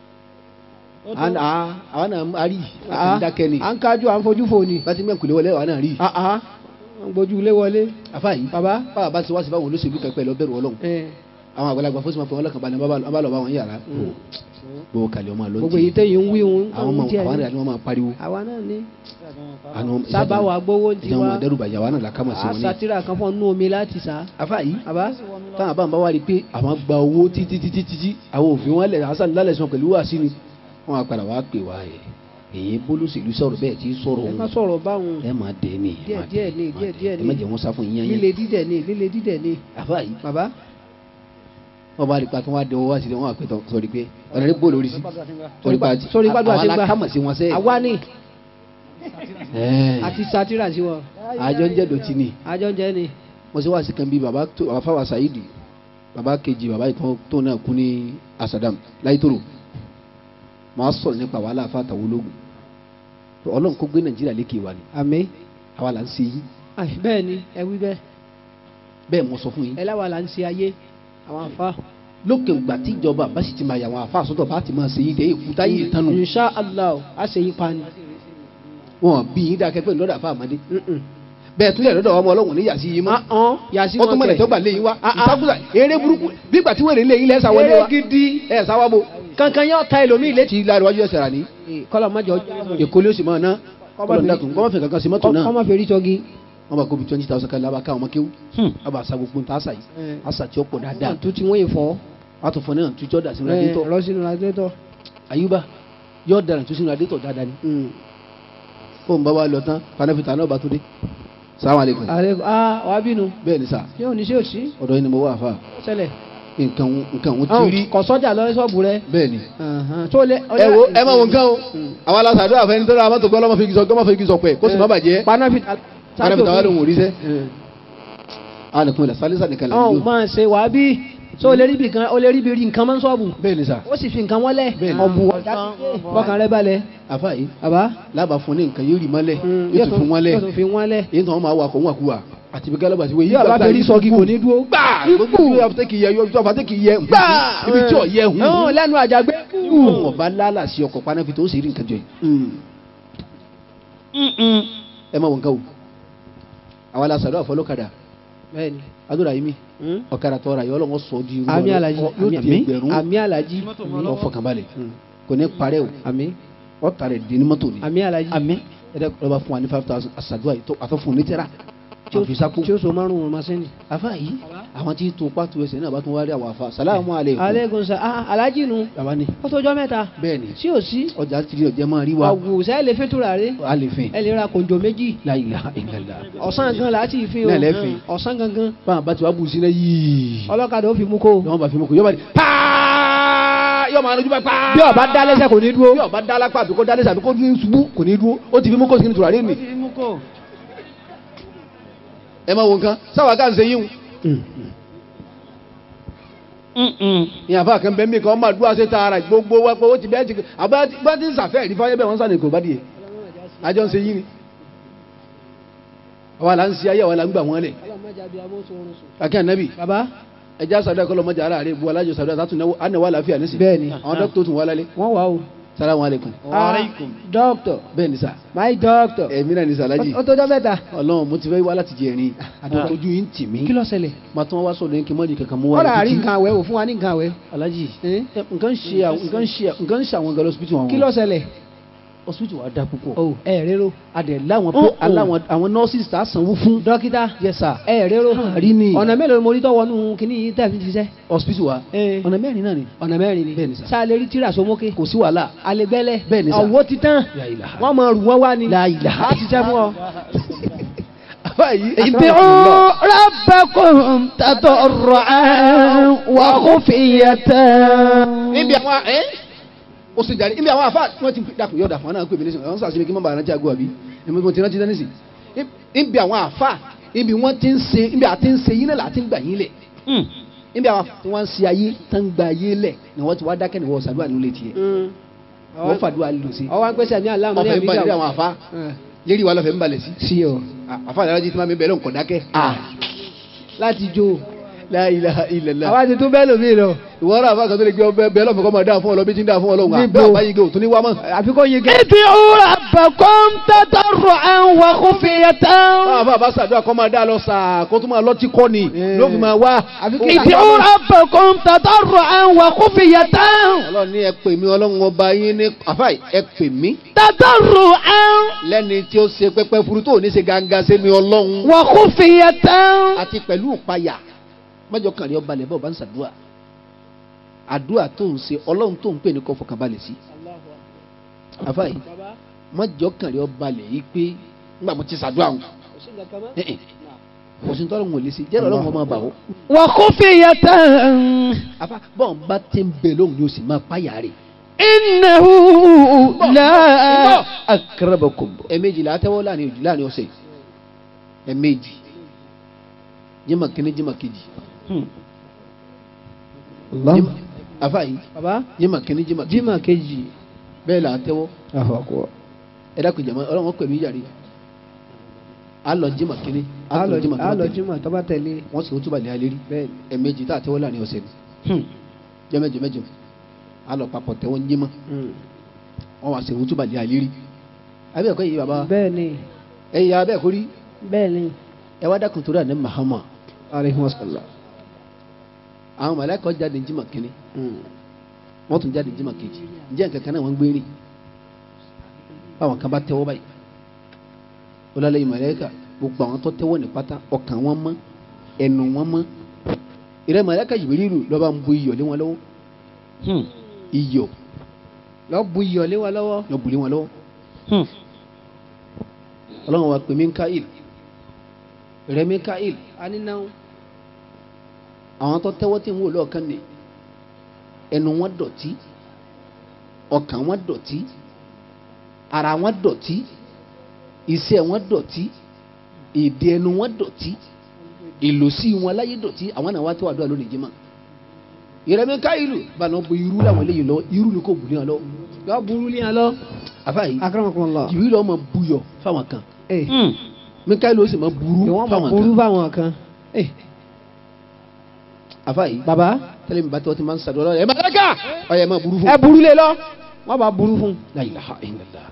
àwọn náà a rí Ah, àti dákẹ́ ni à ń kájú à ń fojú fò ni. bá ti mẹ́kùn lé wọlé àwọn náà rí Ah, ah. ń gbójú ilé wọlé. àfa yìí bàbá báwa bá ti wá sí báwọn olóṣèlú kẹpẹ lọ bẹ̀rù Ọlọ́run ẹ, àwọn àgbàlagbà fún sí ma fún ọlọ́kàn balẹ̀ bá bá lọ bá wọn yàrá gbogbo kàlẹ́ ọmọ àlọ́ gbogbo èyí tẹ̀yìn ń wí òun àwọn ọmọ díẹ̀ àwọn ni. rẹ̀ ni wọ́n máa pariwo àwa náà ní. àwọn sábà wà gbowó ti ìjà wọn wá dẹ́rùbà yà wà náà làkàmọ̀ sí wọn ní. àṣàtìrà kan fún nú omi láti sá. àfa yìí bàbá táwọn àbá ń bá wá rí i pé àwọn gba owó títí títí títí àwọn òfin wọn lẹ̀ hasan lálẹ́ sọ pẹ̀lú wàásù ni wọn á padà wá pè wá ẹ̀ èyí bólúṣèlú sọ̀rọ̀ bẹ́ẹ̀ tí sọ̀rọ̀ ẹ má òun sọ̀rọ̀ báwọn ẹ máa dẹ̀ ní díẹ̀ díẹ̀ ní díẹ̀ díẹ̀ ẹ má ní jẹ́ wọn sá fún yíyan líle yẹn dídẹ̀ ní líle dídẹ̀ ní. àfa yìí bàbá wọn bá rí i pa kí wọn á dẹ owó wá sí i wọn á pè tán sọ̀rọ̀ pé ọ̀nà rẹ̀ bóòlù orí sí Sórí pa- sórí gbàdúrà àwọn ti gbà. alákàmọ̀ sí wọn sẹ́ẹ̀ àwa ní Ẹ̀, àti sátìrà sí wọn àjọ ń jẹ́ dọ̀tí ni àjọ ń jẹ́ ni. mo ṣe wá sí kan bí baba tó baba fáwa sayidi baba kejì baba ìtàn tó náà kú ní asadam láìtòrò màá sọ̀rọ̀ nípa wàhálà àfàtàwọ̀ ológun ọlọ́run kó gbé nàìjíríà lékè wa ni àmì àwa là ń ṣe yìí Ai, bẹ́ẹ̀ ni ẹ wí bẹ́ẹ̀ bẹ́ẹ̀ mo sọ fún yín ẹ láwa là ń ṣe ayé àwọn àfa. lókè ìgbà tí ìjọba bá sì ti máa yà àwọn àfa àsọtọ̀ bá ti máa ṣe yìí dé èkúta yìí tánu insha allah a ṣe yín pa ni. wọn bí yín dákẹ́ pé lọ́dọ̀ àfa àmọ́dé Mm-mm. bẹ́ẹ̀ tún lẹ̀ lọ́dọ̀ ọmọ ọlọ́run ní yàtí yìí mọ́ Ah, ah, yàtí ó tún mọ̀lẹ̀ tó gbà lé yín wá ìsákúsà eré burúkú bí ìgbà tí wèrè lé yín lẹ́sà wọlé wa eré gidi ẹ̀ sáwá bo kankan yóò ta ẹlòmíì létí. tí láríwájú ẹsẹ̀ rà ní kọ́lọ̀ mọ́jọ èkó ló sì máa ná kọ́lọ̀ dákun kọ́mọ́ fẹ̀ kankan sí mọ́tò náà kọ́mọ fèrè tọ́gi. wọ́n bá kóbi twenty thousand kan lábàá káwọn ọmọ kéwú wọ́n bá sa gbogbo nta àṣà yìí àṣà tí ó pọ̀ dáadáa tó ti wọ́n yìí fọ́. wọ́n á tún fọ náà tújọ́ dà sínú adétọ̀ lọ sínú radiator. àyùbá yóò dára tó sínú adétọ̀ dáadáa ni kó n bá wa lọ tán panafita náà bá tó dé salamu aleykum ààrẹ ah wàá bínú bẹ́ẹ̀ ni sà ṣé òní ṣé òsí ọ̀dọ̀ yìí ni mo wà fà ṣẹlẹ̀ nǹkan òun- nǹkan òun ti rí kọ sọ́jà lọ ṣọ́ọ̀bù rẹ. bẹ́ẹ̀ ni. tó lé. ẹ wo ẹ máa wo nǹkan o àwọn aláṣàdó àfẹni tó dára mọ́tò gbọ́ lọ́mọ fi igi sọ gbọ́mọ fi igi sọ pẹ̀ kó sì má bàjẹ́ panáfi. wọn fi tàwa lóhùn òrìṣẹ́ àwọn nìkan ìlà sálísà nìkan là ń ọ̀hún lò máa ṣe wàá bí tó o lè rí bí kan o lè rí bí rí nǹkan máa ń ṣọ́ọ̀bù. bẹ́ẹ̀ ni sà ó sì fi nǹkan wọlé. Bẹ́ẹ̀ ni. ọ̀bù ọ̀dà fọkàn rẹ balẹ̀. àfa yìí bàbá. lábàá fún ní nǹkan yóò rí mọ́lẹ̀ yóò tún fún mọ́lẹ̀ yóò tún fi wọlé. èyí tó wọn máa wà kó wọn kú wa àti bí gálọ́bà ti wọ bí ọba fẹ́ rí sọ́ọ̀gì kò ní dúró. gbà gbogbo ibi ọba kì í yẹ ọba tẹ́ kì í yẹ gbà ibi tí ò yẹ hun ọ̀hún lẹ́nu àjàgbé. ọba lálà sí ọkọ̀ panáfi tó sì rí nǹkan jọ yìí ẹ má wọ nǹkan o àwọn aláṣàdó àfọlọ́kadà bẹ́ẹ̀ni. adúrà yìí mi ọ̀kadà tọ́ra yọ ọlọ́wọ́ sọ di irú àmì alaji yóò di ẹgbẹ̀rún àmì alaji lọ fọkànbalẹ̀ kò ní parẹ́ o àmì ọ̀tà rẹ̀ di ní mọ́tò ni àmì alaji àmì ẹ̀dẹ́ lọ́ba fún wa ní five thousand àṣàdúrà yìí tó àtọ́ fún un ní tẹ́ra tí ó- àfisákò tí ó so márùn-ún masini. afa yìí àwọn tí tó pàtó ẹsẹ̀ náà bá tún wá rí àwọn afa salamu aleykum aleykum sa ah alaji nu baba ni ó tó jọ mẹ́ta bẹ́ẹ̀ ni sí ò sí ọjà tìrì ọjà máa rí wa àwùsẹ́ ẹ lè fi tura rẹ a lè fẹ́ ẹ lè ra kòjò méjì la ilaha illallah ọ̀sán gan la ti fi o Náà lẹ́fìn. ọ̀sán gangan báwọn bá ti wá bù sí náà yìí ọlọ́kadà ó fi mú kó yọọ bá fi mú kó yọọ bá di paa yọọ máa lójú bá paa bí ọba dá lẹ́sẹ̀ kò ní dúró. bí ọba dá lápá àbí kó dá lẹ́sẹ̀ àbí kó ní ṣubú kò ní dúró ó ti fi mú kó sí ní tùràrí nì ẹ máa wo nǹkan sáwà ká ń ṣe yíhun ìyá àfa kan bẹ́ẹ̀ mi kan máa dúró ṣe tààrà gbogbo wa pé ó ti bẹ́ẹ̀ ti àbá bá ti ń sàfẹ́ rí fáyẹ́ bẹ́ẹ̀ wọ́n sàn ní kò bá dìé àjọ ń ṣe yín ni àwa là ń ṣe ayé àwa là ń gbà wọ́n lẹ̀ kàkí ànábì baba ẹja sàdúrà kọlọ mọjà ara rẹ bu alájọ sàdúrà sàtún náwó ànáwó àlàáfíà nísì Bẹ́ẹ̀ni. àwọn dókítà tún wà lálẹ́ wọ́n wà o. salamu aleykum Ah, doctor bẹ́ẹ̀ ni sà my doctor ẹ̀mí náà ni sàlájì ó tó jọ mẹ́ta. ọlọ́run mo ti fẹ́ wá láti jẹ ẹ̀rín ojú yìí ń tì mí kí ló ṣẹlẹ̀. màá tún wá sọ̀rọ̀ yín kí n mọ̀ ní kankan mú wá ọ̀rọ̀ àrí títí. nǹkan àwẹ̀ wò fún wa ní nǹkan àwẹ̀. alájì Eh? ẹ, nǹkan ń ṣe àwọn- nǹkan ń ṣe nǹkan ń ṣe àwọn gẹlẹ́ hospital wọn kí ló ṣẹlẹ̀. hospital wa da púpọ̀ o ẹ rero. adẹ láwọn Oh, pé oh. aláwọn àwọn nurses tá a sanwó fún dókítà yes sir ẹ rero. rí ni ọ̀nà mélòó ni mo rí tọ́wọ́ nù kíní yìí tẹ̀ fi ṣiṣẹ́. hospital wa Eh. ọ̀nà mẹ́rin náà ni ọ̀nà mẹ́rin ni. Bẹ́ẹ̀ ni sà. sáà lè rí tíra sómókè. kò sí wàhálà àlẹ́gbẹ́lẹ̀. Bẹ́ẹ̀ ni sà. ọ̀wọ́ ti tán. La ilaha. wọ́n máa rù wọ́n wá ni. La ilaha. a ti ṣẹ́ fún ọ. báyìí ادعوا ربكم تضرعا وخفية níbi àwọn ẹ ó sì jáde níbi àwọn afa wọn ti dàpọ̀ yọ̀dà fún wọn náà pè mí nísìnyí àwọn sàṣẹ mi kí n má bàa rántí àgọ́ àbí èmi mo ti rántí dání sí níbi àwọn afa níbi wọn ti ń ṣe níbi àti ń ṣe yín náà láti ń gbà yín lẹ̀ níbi àwọn tí wọ́n ń ṣe ayé tán ń gba ayé lẹ̀ ni wọ́n ti wá dákẹ́ ni wọ́n ṣàdúrà nílé tiẹ̀ wọ́n fàdúrà lò sí ọwọ́ àgbẹ̀sẹ̀ mi àlámọ́ ní ọ̀fẹ́ ń balẹ̀ àbíjà. àwọn afa lérí wa lọ́fẹ̀ẹ́ ń balẹ̀ sí sí o. àfa àdárájí tí máa mi bẹ̀rẹ̀ nǹkan dákẹ́ láti jó. La ilaha illallah àwa ti tún bẹ́ẹ̀ lómi lọ. ìwọ ọ̀rọ̀ àfa kan tó lè gbé ọbẹ̀ bẹ́ẹ̀ lọ́fẹ̀ẹ́ kọ́ máa dáa fún ọ lọ bí tí ń dáa fún ọ lọ́wọ́ Níbo? bẹ́ẹ̀ bá yí gé òtún ní wá mọ́ àfi kò yin gẹ́. ادعوا ربكم تضرعا وخفية báwa bá bá ṣàdúrà kọ́ máa dá lọ sàá kó tó máa lọ́tí kọ́ ni ló fi máa wá. àfi kí ادعوا ربكم تضرعا وخفية ọlọ́run ní ẹ pè mí ọlọ́run ọba yín ní àfáì ẹ pè mí تضرعا lẹ́ni tí ó ṣe pẹ́pẹ́ furu tó ní ṣe gángan sí mi ọlọ́run وخفية àti pẹ̀lú ìpayà mọ́jọ kàn rí ọba lẹ̀ bọ́ọ̀ bá ń ṣàdúrà àdúrà tó ń ṣe ọlọ́run tó ń pè ní kó fọkànbalẹ̀ sí àfáì mọ́jọ kàn rí ọba lẹ̀ yìí pé nígbà mo ti ṣàdúrà wọn kò sí tọ́lọ́run ò lè ṣe jẹ́rọ ọlọ́run ọmọ bà ó وخفية àfá bọ́ọ̀ bá ti ń bẹ lóhùn ni o sì máa páyà rẹ̀ إنه لا akrabakum. ẹ̀ẹ̀mejì la tẹ́wọ́ láàrin òjì láàrin ọ̀sẹ̀ ẹ̀ẹ̀mejì jimá kínní jimá kejì jimá afa yìí baba jimá kínní jimá kejì jimá kejì. bẹ́ẹ̀ la tẹ́wọ́ ẹ dákun jama ọlọ́run pẹ̀lú ìyàrí alọ jimá kínní alọ jimá alọ kejì jimá tọ́ba tẹ̀lé. wọ́n sì ń túbà lé alérí bẹ́ẹ̀ ẹ̀ẹ̀mejì tá a tẹ́wọ́ láàrin ọ̀sẹ̀ ni jẹ́mẹ́jọ mẹ́jọ alọ papọ̀ tẹ́wọ́ ń jimá wọ́n wá sì ń túbà lé alérí abẹ́ ẹ̀kọ́ yìí bàbá bẹ́ẹ̀ ni ẹ̀yà abẹ́ ẹ̀kọ́ rí bẹ́ẹ̀ ni. ẹ wá dákun torí àná Muhammad aleyhi wa sallam. àwọn mọ̀lẹ́kọ̀ jáde ní jimá kínní wọ́n tún jáde ní jimá kejì ǹjẹ́ nǹkan kan náà wọ́n ń gbé rìn báwọn kan bá tẹ́wọ́ báyìí ọlọ́lẹ́yìn mọ̀lẹ́kà gbogbo àwọn tó tẹ́wọ́ ní pátá ọkàn wọn mọ́ ẹnu wọn mọ́ ìrẹ́ mọ̀lẹ́kà Jibrilu lọ́ba ń bu iyọ̀ lé wọn lọ́wọ́ iyọ̀ lọ bu iyọ̀ lé wa lọ́wọ́. lọ́ bu lé wọn lọ́wọ́ ọlọ́run wa pè Mikael ìrẹ́ Mikael a ní náà. àwọn tó tẹ́wọ́ tí ń wò lọ́ọ̀kan ni ẹnu wọn dọ̀tí ọkàn wọn dọ̀tí ara wọn dọ̀tí iṣẹ́ wọn dọ̀tí èdè ẹnu wọn dọ̀tí ìlòsí wọn láyé dọ̀tí àwọn náà wá tó àdúrà lónìí jimá ìrẹ̀mí ká ìlú bàánà bu irú làwọn eléyìí lọ irú ni kò bùnú yàn lọ yọ burú ní alọ. àfàyè akramakumullah. jìbìrì lọ́ọ́ máa buyọ̀ fáwọn kan ee mikaeli ó sì máa burú ìwọ́n mọ̀ fáwọn burú kan fáwọn kan. ee àfàyè baba tẹ́lẹ̀ mi bá tẹ́ ọ ti máa ń sàdúrà ẹ̀ máa dáká ọ̀yẹ̀ máa burú fún ẹ burú lé lọ wọ́n bá burú fún. la ilaha illallah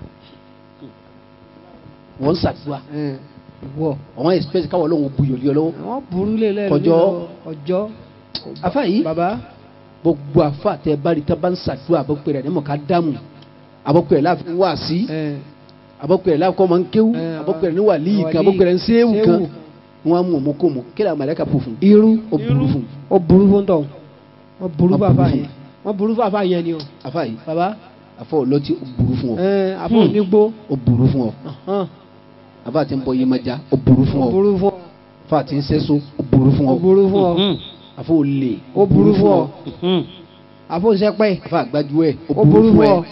wọ́n ń sàdúrà ẹ wọ àwọn expect káwọn ọlọ́run buyọ̀ lé ọ lọ́wọ́ wọ́n burú lé lẹ́nu. Kọjọ́. ọjọ́. àfàyè baba gbogbo àfa tẹ bari tẹ bá ń sàdúrà àbọ̀pẹ̀ rẹ̀ ní mọ̀ ká dáàmú àbọ̀pẹ̀ rẹ̀ láàfin wá sí ẹ àbọ̀pẹ̀ rẹ̀ láàfin kọ́ máa ń kéwú ẹ, àbọ̀pẹ̀ rẹ̀ ní wàlíì kan wàlíì, àbọ̀pẹ̀ rẹ̀ ń séwù kan séwù. wọ́n á mú ọmọ kó mọ̀ kí làwọn mọ̀lẹ́ka pò fún irú ó burú fún ó burú fún tọ̀ wọ́n burú Wọ́n bàbá burú yẹn wọ́n burú bàbá yẹn ni o àfàyè baba àfọ ọlọ́tí ó burú fún ọ ẹ àbọ̀ onígbó ó burú fún ọ hàn, àbá àti ń bọ yémájá ó burú fún ó ọ burú fún ọ àfọ àti ń sẹ́só ó burú fún ó ọ burú fún ọ àfọ olè ó burú fún ọ àbọ̀ sẹ́pẹ́ àfọ àgbájú ẹ̀ ó burú fún ọ.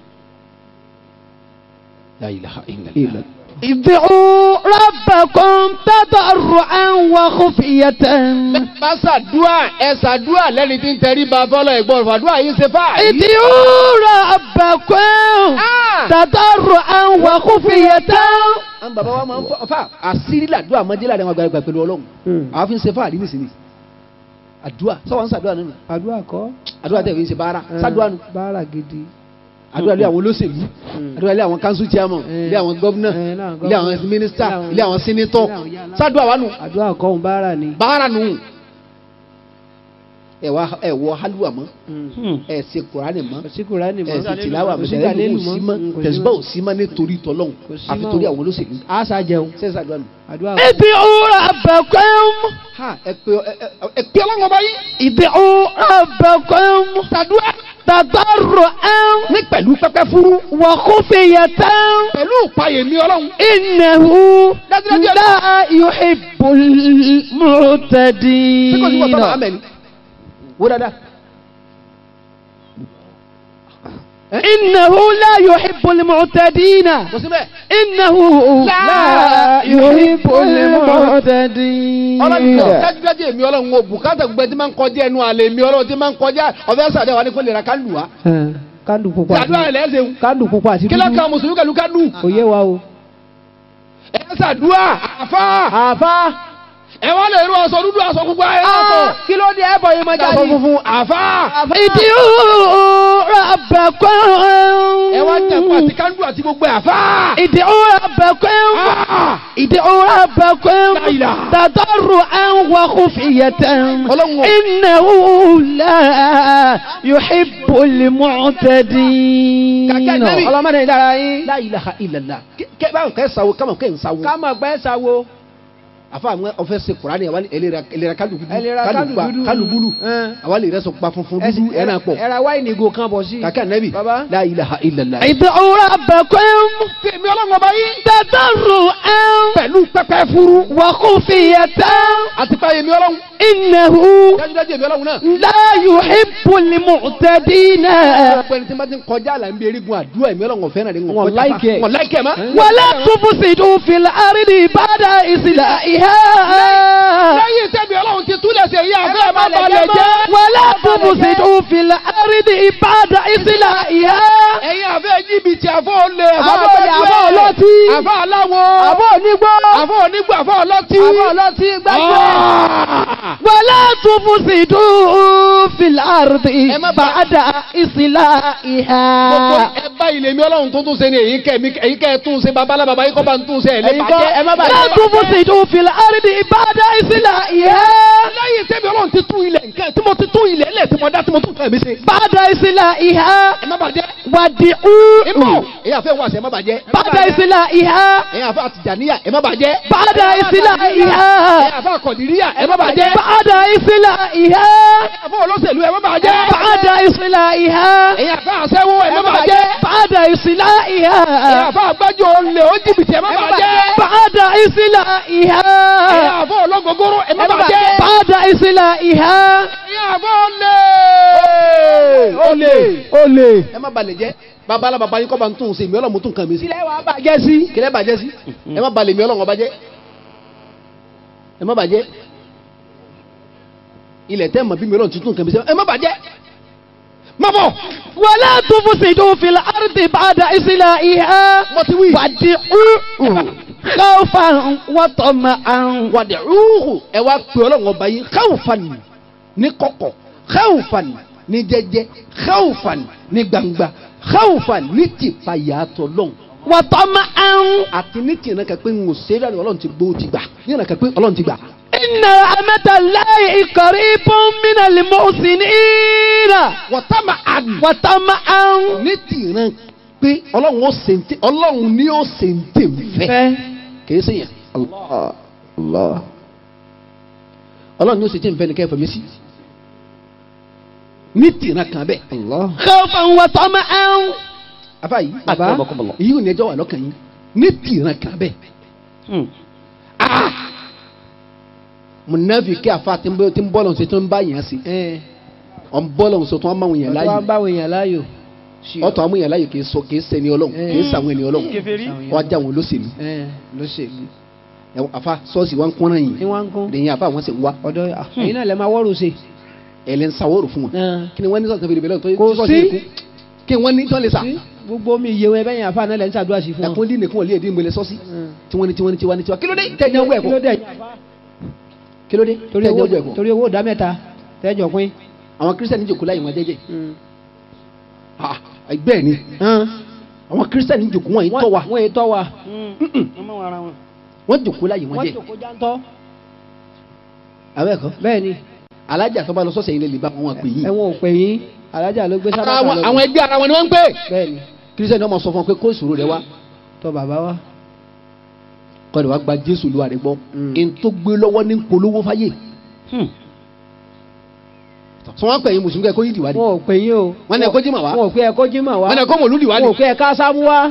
la ilaha illallah. ادعوا ربكم تضرعا وخفية bá ṣàdúà ẹ ṣàdúà lẹ́ni tí ń tẹrí ba fọlọ́ ẹ̀gbọ́n fàdúà yìí ṣe fà. ادعوا ربكم تضرعا وخفية àwọn bàbá wa máa ń fọ fà àṣírí làdúà máa dé láàrin àwọn àgbàlagbà pẹ̀lú ọlọ́run àwọn fi ń ṣe fà rí nísìnyí àdúà sọ́wọ́n ń ṣàdúà nínú àdúrà kọ́. àdúà tẹ̀ fi ń ṣe báárà ṣàdúà nù báárà gidi. àdúrà lé àwọn olóṣèlú àdúrà lé àwọn council chairman Eh. lé àwọn gọ́vnà Eh, láwọn lé àwọn governor, minister lé àwọn- lé àwọn senator lé àwọn yálà. ṣàdúà wà nù àdúrà kọ́ òun báárà ni. báárà nù ẹ wá ẹ wọ halluwa mọ́ ẹ ṣe kùránì mọ́ òsíkùrá ni ẹ ṣe tìláwà mọ́ òsíkà ẹ lẹ́nu lù mọ́ sí mọ́ tẹ̀síbà ò sí mọ́ nítorí tọ́lọ́hún Kò sí àfi mọ́ torí o. àwọn olóṣèlú àṣà jẹun. ṣe é ṣàdúrà nù. àdúrà ادعوا ربكم ha ẹ pé ẹ ẹ- ẹ pé ọlọ́run ọba yìí ادعوا ربكم تضرعا ní pẹ̀lú pẹ́pẹ́ fúrú وخفية pẹ̀lú ìpayè mi ọlọ́run إنه dájúdájú ẹ لا يحب المعتدين tí kò sí wọ́n tọ́ba amẹ́ni wó dáadáa إنه لا يحب المعتدين kò sí bẹ́ẹ̀ إنه لا لا يحب المعتدين ọlọ́run kò dájúdájú èmi ọlọ́run o bùkátà gbogbo ẹ tí máa ń kọjá ẹnu àlè mi ọlọ́run tí máa ń kọjá ọ̀fẹ́ sàdé wa ní kó lè ra kánú wa kándu pupa àti ṣàdúrà ẹ̀ lẹ́sẹ̀ kándu pupa àti kí lọ́kàn mùsùlùmí pẹ̀lú kánú kò yé wa o. ẹ ṣàdúrà àfa àfa ẹ wá lè rú aṣọ dúdú aṣọ gbogbo ẹ lọ́sọ̀ kí ló dé ẹbọ yìí máa aṣọ jáde. funfun àfa ادعوا ربكم ẹ wá jẹ̀kọ́ àti kánú àti gbogbo ẹ àfa. ادعوا ربكم Ah! ادعوا ربكم لا إله. تضرعا وخفية Ọlọ́run o. إنه لا يحب المعتدين Kàkẹ́ Nẹ́bì. ọlọ́mọdé ìdára yín. La ilaha illallah kẹ báwọn kẹ sawo kama kẹ n sawo. ká mọ̀ pé sawo. àfa àwọn ọfẹ se kurani àwa ẹlẹra ẹlẹra kalu dudu ẹlẹ́ra kándu pa dúdú. kalu bulu Ẹn. àwa lè rẹ sọ pa funfun dúdú ẹ náà pọ. ẹ̀rà wáìnì ìgò kan bọ̀ sí. kàkẹ́ nẹ́bì Baba. La ilaha illallah. ادعوا ربكم fèmí ọlọ́run ọba yìí. تضرعا pẹ̀lú pẹ́pẹ́ furu. وخفية àti pa èmi ọlọ́run. إنه dájúdájú èmi ọlọ́run náà. لا يحب المعتدين ọ̀pọ̀ ẹni tí wọ́n ti ń kọjá là ń bí erigun àdúrà èmi ọlọ́run ọ̀fẹ́ náà ni Wọ́n like ẹ̀. wọ́n láìkẹ́ ma. ولا تفسدوا في الأرض بعد إصلاحها lẹ́yìn tẹ́mi ọlọ́run ti túlẹ̀ sí èyí àfẹ́ má balẹ̀ balẹ̀ jẹ́ jẹ́. ولا تفسدوا في الأرض بعد إصلاحها ẹ̀yin àfẹ́ jìbìtì àfọ́ olè Àfọ́ olè, àfọ́ ọlọ́tí. àfọ́ aláwọ̀ àbọ̀ onígbó. àfọ́ onígbò àfọ́ ọlọ́tí. àbọ̀ ọlọ́tí gbàgbé. Ah! ولا تفسدوا في الأرض Ẹ má bà- بعد gbogbo إصلاحها ẹ bá ilé mi ọlọ́run tó tún ṣe ni èyí kẹ́ mi èyí kẹ́ ẹ tún ṣe babalá baba yìí kọ́ bá ń tún ṣe ẹ̀ ẹ̀yin kọ́ ẹ má lẹ́bàjẹ́. bàjẹ́. لا تفسدوا في الأرض بعد إصلاحها lẹ́yìn tẹ́mi ọlọ́run ti tún ilẹ̀ nǹkan tí mo ti tún ilẹ̀ lẹ̀ tí mo dá tí mo tún fẹ́ mi ṣe. بعد إصلاحها ẹ má bàjẹ́. ìbò ودعوا èyí àfẹ́ wà sí ẹ má bàjẹ́. بعد إصلاحها ẹ̀yin àfẹ́ àtìjàníyà ẹ má bàjẹ́. بعد إصلاحها ẹ̀yin àfẹ́ àkọ̀dìríyà ẹ má bàjẹ́. بعد إصلاحها ẹ̀yin àfẹ́ olóṣèlú ẹ má bàjẹ́. بعد إصلاحها ẹ̀yin àfa àṣẹwó ẹ̀ má bàjẹ́ بعد ẹ̀yin إصلاحها àfa àgbájọ olè ó jìbìtì ẹ̀ má bàjẹ́ بعد ẹ̀yin إصلاحها àfa ọlọ́gọgọrọ ẹ̀ má bàjẹ́ بعد إصلاحها ẹ̀yin àfa olè olè olè. ẹ má balẹ̀ jẹ́ bàbá ala bàbá yín kọ́ bá ń tún un sí mi ọlọ́mú tún kàn mí sí ilé wa bàjẹ́ sí. kílẹ̀ bàjẹ́ sí ẹ má balẹ̀ mi ọlọ́mọ bàjẹ́ ẹ má bàjẹ́ ilẹ̀ tẹ́ mọ̀ bí mi ọlọ́mọ tuntun kàn mí sí ẹ má bàjẹ́ má bọ̀ ولا تفسدوا في الأرض بعد إصلاحها mo ti wí. وادعوه خوفا وطمعا wàdí rúhù ẹ wá pè ọlọ́run ọba yìí káwùfàn ní kọ̀kọ̀ káwùfàn ní jẹ́jẹ́ káwùfàn ní gbangba káwùfàn ní tìpayàtọ̀ lọ́hùn وطمعا àti ní tìǹà kan pé ń wò sẹ́dá ni ọlọ́run ti gbó ti gbà ní ìrìnà kan pé ọlọ́run ti gbà. إن رحمة الله قريب من المحسنين wọ́tàmà àdì وطمعا ní tìǹà pé ọlọ́run ó sèǹtẹ̀ ọlọ́run ní ó sèǹtẹ̀ fẹ́ kìí sèyàn. Allah. Allah. ọlọ́run ní ó sèǹtẹ̀ fẹ́ ni kẹ́ fẹ̀mí sí. ní tìǹà kan bẹ́ẹ̀. Allah. خوفا وطمعا afa yìí Baba. èyí ò ní ẹjọ́ wà lọ́kàn yín ní tìǹà kan bẹ́ẹ̀. Ah! munafiki afa tí ń bọ́ tí ń bọ́ lọ́n ṣe tó ń bá yẹn sí ọ̀n bọ́ lọ́n ṣe tó ń bá wọn yẹn ọ̀tọ́ wa láàyè ń bá àwọn èèyàn láàyò. ọ̀tọ̀ àwọn yẹn láàyè kì í sọ kì í sẹ́ni ọlọ́run kì í sàwọn ẹni ọlọ́run wọ́n á já wọn lóṣèlú ló ṣèlú. Ẹ wọ- afa sọ́ọ̀sì wa ń kọ́nà ní yìí wọ́n ń kún. lẹ́yìn afa wọn sì ń wá ọ̀dọ́ ẹ̀yin náà lè máa wọ́rù sí. ẹ̀lẹ́ ń sawọ́rò fún wọn kí ni wọ́n ní sọ̀tàn fèrè bẹ́lẹ̀ tó Kò sọ́ọ̀sì sí. yìí kú kí wọ́n ní tán lè sà Sí, gbogbo mi iye wọn ẹbẹ́yìn àfa náà lẹ́ ń ṣàdúrà sí fún wọn. ẹ̀kún dín nìkún ọ̀lẹ́ ẹ̀dín ìmọ̀lẹ̀ sọ́ọ̀sì Mm. tí wọ́n ní tí wọ́n ní tí wọ́n ní tí wọ́n kí ló dé tẹ̀yìn ọwọ́ kí ló ẹ̀kọ́ dé kí ló dé torí tẹ̀yìn owó ọwọ́ ẹ̀kọ́ torí owó ìdá mẹ́ta tẹ́jọ pín. àwọn kírísítẹ́nì jòkó láyé wọn jẹ́jẹ́ Ah, bẹ́ẹ̀ ni àwọn kírísítẹ́nì jòkó wọn yìí tọ́ wa wọ́n yìí tọ́ wa. wọ́n jòkó láyé wọn wọ́n jẹ́ jòkó jántọ́. abẹ́ẹ̀kọ́ bẹ́ẹ̀ ni alájà tó bá lọ sọ́sẹ̀ yìí lè lè bá wọn pè yín. ẹ̀wọ̀n ò pè yín alájà ló gbé sábà àwọn kan lọ. àwọn ẹgbẹ́ ara wọn ni wọ́n ń pè. bẹ́ẹ̀ ni kírísítẹ́nì ọmọ sọ fún ọ pé kó ìṣòro rẹ wá tọ́ bàbá wa. kọ́ ni wàá gba jésù lu àrẹ gbọ́ Mm. n tó gbé lọ́wọ́ ní polówó fáyé. sọ wọn pè yín mùsùlùmí kẹ́ kó yín dìwádìí wọn ò pè yín o. Wọ́n ní ẹ kó jímọ̀ wá. wọn ò pé ẹ kó jímọ̀ wá. wọn ni kó mọ̀lú wọn ò dìwádìí. pé ẹ ká sámú wá.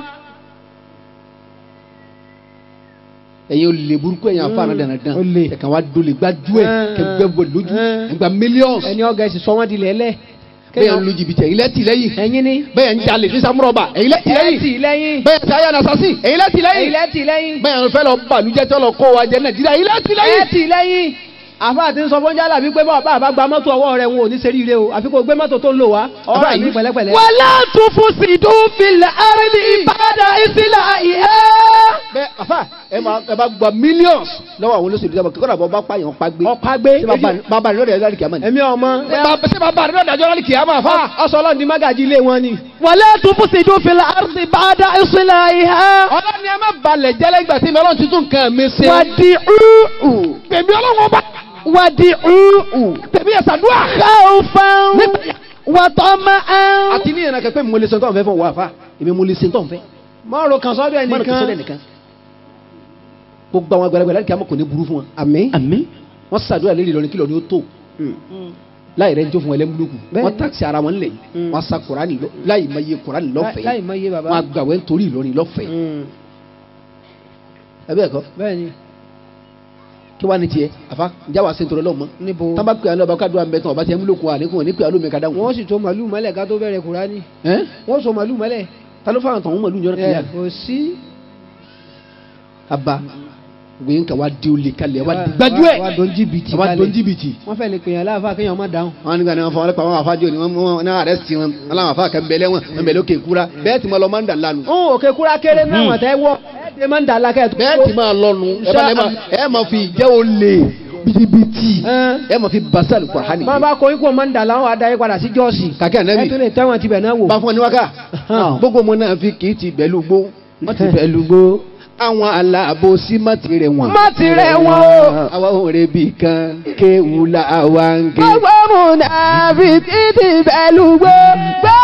ẹ̀yin ò lè burúkú ẹ̀yin afa náà dandan Ó lè. ẹ̀ka wa dole gbájú ẹ̀ Mm. kẹgbẹ́ bọ̀ lójú Mm. ẹ̀gbà mílíọ̀nù ẹni ọ̀gá ẹ̀sìn sọ wọ́n di lẹ́lẹ̀. bẹ́ẹ̀ ń lu jìbìtì ẹ̀yin lẹ́tì lẹ́yìn ẹ̀yin ni. bẹ́ẹ̀ ń jalè ní samurọ̀bà ẹ̀yin lẹ́tì lẹ́yìn ẹ̀tì lẹ́yìn. bẹ́ẹ̀ ń sáyà nasasi ẹ̀yin lẹ́tì ẹ̀yin lẹ́yìn lẹ́tì lẹ́yìn. bẹ́ẹ̀ ń fẹ́ lọ bàlújẹ́ tó lọ kó wa jẹ nàìjíríà ẹ̀yin lẹ́tì lẹ́yìn. ẹ̀tì lẹ́yìn. àfa àti sọ fún jálà wípé bá bá gba mọ́tò ọwọ́ rẹ̀ wọn ò ní ṣe ríire o àfi kò gbé mọ́tò tó ń lò wá. ọ̀rọ̀ Àbá àyè yìí. pẹ̀lẹ́pẹ̀lẹ́. ولا تفسدوا في الأرض بعد إصلاحها bẹ́ẹ̀ afa ẹ máa ẹ bá gba mílíọ̀nù lọ́wọ́ àwọn olóṣèlú sábà kíkọ́ dàbọ̀ bá pààyàn pa gbé ọ̀pá gbé. ṣé bàbá- bàbá rẹ̀ lọ́dẹ̀ ẹ̀dá kìámà ni. ẹ̀mí ọmọ. ṣé bàbá rẹ̀ lọ́dẹ̀ ẹ̀dá kìámà fa. ọsọ ọlọ́run di mágàjì ilé wọn ni. ولا تفسدوا في الأرض بعد إصلاحها ọlọ́ni ẹ má balẹ̀ jẹ́lẹ̀ ìgbà tí mi ọlọ́run tuntun kan mi ṣe. وادعوه pèmí ọlọ́run ọba وادعوه pèmí ẹ̀sàdúrà. خوفا وطمعا àti ní ìrìnàkẹ́ pé mo lè ṣe tó ń fẹ́ fún wa fa èmi mo lè ṣe tó ń fẹ́. mọ́rò kan sọ́dọ̀ mọ́nà kí sọ́dẹ̀ ẹnìkan. nìkan. gbogbo àwọn àgbàlagbà láti kí a mọ̀ kò ní burú fún wọn. àmín. àmín wọ́n ṣàdúrà lórí Ìlọrin kílọ̀ ni ó tó. láì rẹ̀ ń jó fún ẹlẹ́múlùkù. Bẹ́ẹ̀. wọ́n tàkì ara wọn lẹ̀ Mm. wọ́n sa Kùránì lọ láì mọ iye Kùránì láì lọ́fẹ̀ẹ́. mọ iye bàbá. wọ́n àgbàwẹ̀ nítorí Ìlọrin lọ́fẹ̀ẹ́. Mm. ẹ bẹ́ẹ̀ kọ́ bẹ́ẹ̀ ni kí wàá ní tiẹ̀ àfa ǹjẹ́ wàá sèǹtòrò lọ́mọ. níbo. tábà pè àlọ́ ọba kádùá mẹ́tàn ọba tiẹ̀ múlòkù àlékún wọn ní pè àlọ́ mi kàdá wọn. wọ́n sì tó màlúù mọ́lẹ̀ ká tó bẹ̀rẹ̀ kúránì. ẹ́ wọ́n so màlúù mọ́lẹ̀. ta ló fáwọn tọ̀hún mọ̀lú ìjọba kìíyà. ẹ kò sí. aba gbẹ̀yìn kan wá di olè kalẹ̀ wá di Wá- gbájú ẹ̀ wá dón jìbìtì wá kalẹ̀. dón jìbìtì. wọ́n fẹ́ lè pèèyàn láàfáà kéèyàn má dáhùn. wọn nígbà ní wọn fọ wọn lẹpa wọn àfájọ ni wọn wọn náà rẹ sí wọn aláwọn àfa kan bẹlẹ wọn wọn bẹlẹ òkè kúra bẹ́ẹ̀ tí mo lọ máa ń dà lánàá. ń òkè kúrá kéré náà wọ́n tẹ́ wọ́. ẹ dé máa ń dà lákẹ́ tó. bẹ́ẹ̀ tí máa lọnu ẹ bá lẹ máa ẹ máa fi ìjẹ́ olè bìtìbìtì Ẹ́n. ẹ máa fi basal Kùránì. máa bá kọ́ ikú máa ń dà láwọn adáyé padà sí jọ́ọ̀sì. kàkẹ́ ẹ ànábì tún lè tẹ́wọ̀n tibẹ̀ náà wò. bá fún ọ ní wákà gbogbo mo náà fi kì í ti bẹ̀lú gbó wọ́n ti bẹ̀lú gbó àwọn aláàbòsí má ti rẹ̀ wọ́n. má ti rẹ̀ wọ́n o. àwa ò rẹ̀ bì kan kéwù la àwa ń ké. gbogbo múnàfíkì ti bẹ̀lú gbó gbogbo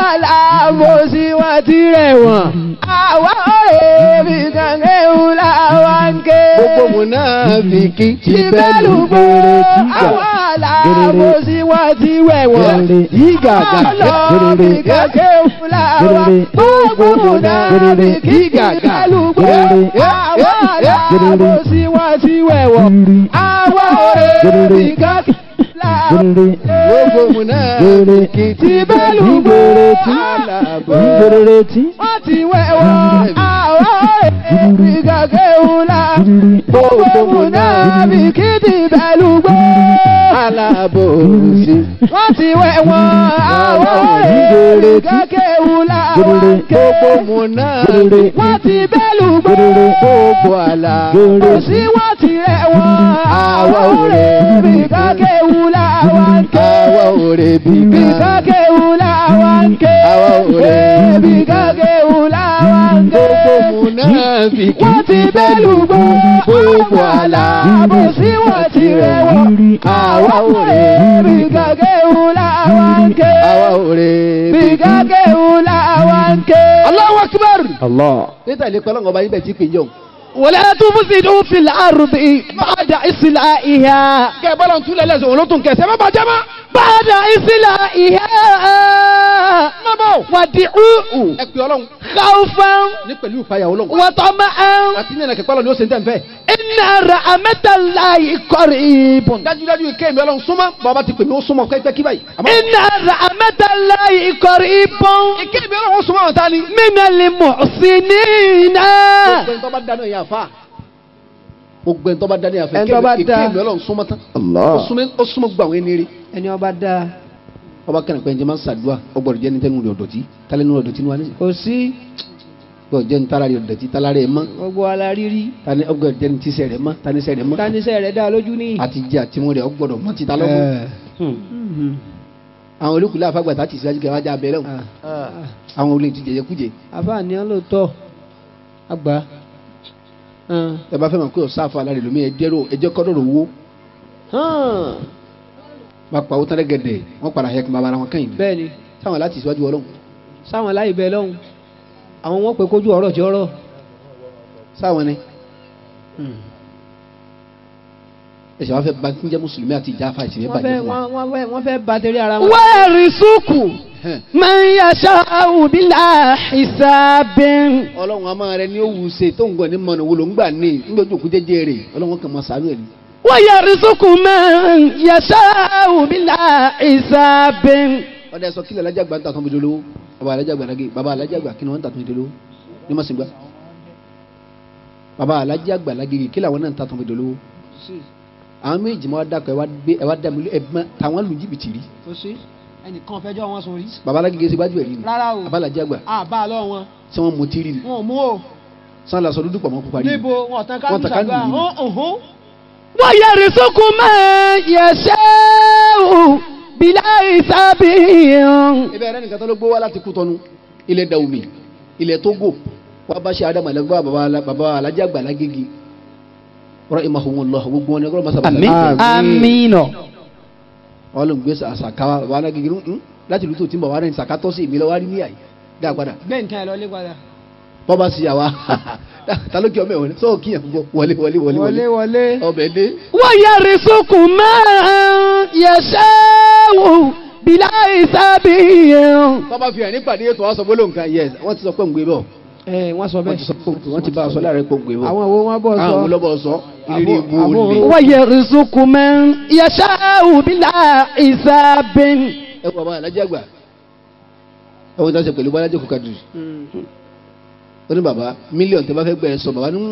aláàbòsí wọn ti rẹ̀ wọ̀n. àwa ọ̀rẹ́ mi kan kéwù làwa ń ké. gbogbo mùnáfíkí ti bẹ́ẹ̀lú ìbẹ́lùgbò àwọn aláàbòsí wọn ti rẹ̀ wọ̀n. Ìgàgà. ọlọ́ọ̀bì kan kéwù làwa. gbogbo mùnáfíkí ìbẹ́lùgbò àwọn aláàbòsí wọn ti rẹ̀ wọ̀n. àwa ọ̀rẹ́ mi kan kéwù làwa. gbogbo mùnáfíkí ti bẹ́ẹ̀lú alábọ̀. wọ́n ti wẹ̀ wọ́n àwọn èèyàn gàgé wùlà gbogbo múná bí kìdí bẹ́lú gbé. alábòsí. wọ́n ti wẹ̀ wọ́n àwọn èèyàn gàgé wùlà gbogbo mùnáfíkí wọ́n ti bẹ́lú gbé. gbogbo àlà. kò sí wọ́n ti rẹ̀ wọ́n àwọn èèyàn gàgé wùlà wọn ké. àwa ò rè bí bí ká. gàgé wùlà wọn ké. àwa ò rè bí gàgé wùlà wọn ké. gbogbo mùnáfíkí wọ́n ti bẹ́lú gbogbo gbogbo àlà. bó sí wọ́n ti rẹ̀ wọ́n. àwa ò rè bí gàgé wùlà wọn ké. àwa ò rè bí gàgé wùlà wọn ké. Allahu akbar. Allah. níta ilé pẹ́lú ọba yín bẹ̀ tí pè jọ. ولا تفسدوا في الأرض بعد إصلاحها kẹ́ ẹ bọ́lá ń túlẹ̀ lẹ́sẹ̀ òun ló tún kẹsẹ̀ má bàjẹ́ má. بعد إصلاحها má bọ̀. ودعوه ẹ pè ọlọ́run خوفا ní pẹ̀lú ìpayà ọlọ́run. وطمعا àti ní ẹnìkẹ́ pẹ́lú ni ó ṣe ń tẹ̀ ń fẹ́. إن رحمة الله قريب dájúdájú ike mi ọlọ́run súnmọ́ bàbá ti pè mí ó súnmọ́ pẹ́pẹ́ kí báyìí. àmọ́ إن رحمة الله قريب ike mi ọlọ́run ó súnmọ́ àwọn ta ni. من المحسنين gbogbo ẹni tó bá dáná yẹn àfa. gbogbo ẹni tó bá dáná yẹn àfa. Ẹni tó bá ike dá. mi ọlọ́run súnmọ́ tán. Allah. ó súnmọ́ ó súnmọ́ gbogbo àwọn ẹni rí. ẹni ọba dáa ọba kẹ́ni pé ẹnjẹ́ máa ń ṣàdúrà ọgbọ̀dọ̀ jẹ́ ní tẹ́nu rẹ̀ ọ̀dọ̀tí tálẹ́ nínú ọ̀dọ̀tí ni wà ní. kò sí ọgbọ̀dọ̀ jẹ́ ní tálá rẹ̀ ọ̀dọ̀tí tálá rẹ̀ mọ́. gbogbo ala rírí tani ọgbọ̀dọ̀ jẹ́ ní tíṣẹ̀ rẹ̀ mọ́ taníṣẹ̀ rẹ̀ mọ́. táníṣẹ́ rẹ̀ dá lójú ní. àti jẹ́ àtimú rẹ̀ ọgbọ̀dọ̀ mọ́ ti ta lọ́gbọ̀n. àwọn olùkùlẹ̀ àfagbàtà ti síwájú kẹwàá já abẹ́rẹ́ wọn. àwọn olè ti jẹjẹ kújẹ. àfààní ọlọ́tọ̀ àgbà ẹ bá fẹ́ mọ̀ pé ọ̀sá àfa alárẹ̀ lómi ẹ̀jẹ̀rò ẹ̀jẹ̀ kọ́dọ̀rọ̀ owó bá pa owó tẹ́lẹ̀ gẹ̀dẹ̀ wọ́n padà yẹ kí n bá ara wọn kẹ́yìn. bẹ́ẹ̀ ni táwọn láti síwájú ọlọ́run sáwọn láì bẹ lọ́hùn àwọn wọn pè kójú ọ̀rọ̀ tí ọ̀rọ̀ sáwọn ni. ẹ̀sẹ̀ wọn fẹ́ ba kí n jẹ́ mùsùlùmí àti ìjà afa ìsìnkú wọ́n fẹ́ bàjẹ́ fún wa. wọ́n wọ́n fẹ́ wọ́n fẹ́ ba tẹ̀lé ara wọn. ويرزق Hẹ́n. من يشاء بلا حساب ọlọ́run a máa rẹ ní òwú ṣe tó ń gbọ́ ní mọ̀nà wo ló ń gbà ní nígbàjú òkú jẹ́jẹ́ rẹ̀ ọlọ́run kan máa sàánú ẹ̀ ní. ويرزق من يشاء بلا حساب ọ̀dà ẹ̀sọ́ kílẹ̀ alájà gbà ń tà tán bìdó lówó bàbá alájà gbà lágé bàbá alájà gbà kí ni wọ́n ń tà tán bìdó lówó ní mọ̀sìn gbà. bàbá alájà gbà lágé kílẹ̀ àwọn náà ń tà tán bìdó lówó. àwọn méjì máa dàkọ̀ ẹ wá gbé ẹ wá dà mí ẹ má tàwọn lu jìbìtì rí. kò sí ẹnìkan fẹjọ́ wọn sórí. bàbá alágé ṣe gbájú ẹ̀ rí ni. Rárá o. bàbá alájà gbà àbá lọ wọn tí wọ́n mú tí rí ni. wọn ò mú o sàn lásọ dúdú pọ̀ mọ́ pupa rí ni. níbo wọn tán Wọ́n kájú tàn ká sàgbà lù ú. ọ̀hún ويرزق من يشاء بلا حساب ibẹ̀ rẹ nìkan tó ló gbó wá láti kú tọ́nu ilẹ̀ dàwùmí ilẹ̀ tógò wá bá ṣe adamu alẹ́gbẹ́ bàbá ala- bàbá alájà gbà lágége rahimahumullah gbogbo wọn ni ọlọ́run masaba àmín àmín wọn ló ń gbé àṣàkáwá bàbá alágége ń láti ìlú tó ti ń bọ̀ wá rẹ̀ ṣàkátọ́ sí ìmílẹ̀ wá rí ní àyè dá padà gbé nǹkan ẹ lọ lé padà. bọ́ bá ṣe àwa ta ló kí ọmọ ẹ̀wọ̀n sọ́ọ̀ kí yẹn gbọ́ wọlé wọlé wọlé wọlé wọlé. ọbẹ̀ dé ويرزق من يشاء بلا حساب tọ́ bá fi hàn nípàdé ètò wọn sọ bó ló nǹkan yẹ wọ́n ti sọ pé ń gbé bọ̀ ẹ wọ́n sọ wọ́n ti bẹ́ẹ̀. sọ pé wọ́n ti bá a sọ láàrin pé ń gbé bọ̀ àwọn wo wọn bọ̀ sọ. àwọn olóbọ̀ sọ ìrírí Àbò- ibu àbò- olè. ويرزق من يشاء بلا حساب ẹ wọ bàbá alájà gbà ẹ wọ́n ti sọ pẹ̀lú bọ́lájà kò kàdùn Mm. ó ní bàbá mílíọ̀nù tẹ́ bá fẹ́ gbẹ̀rẹ̀ sọ bàbá ní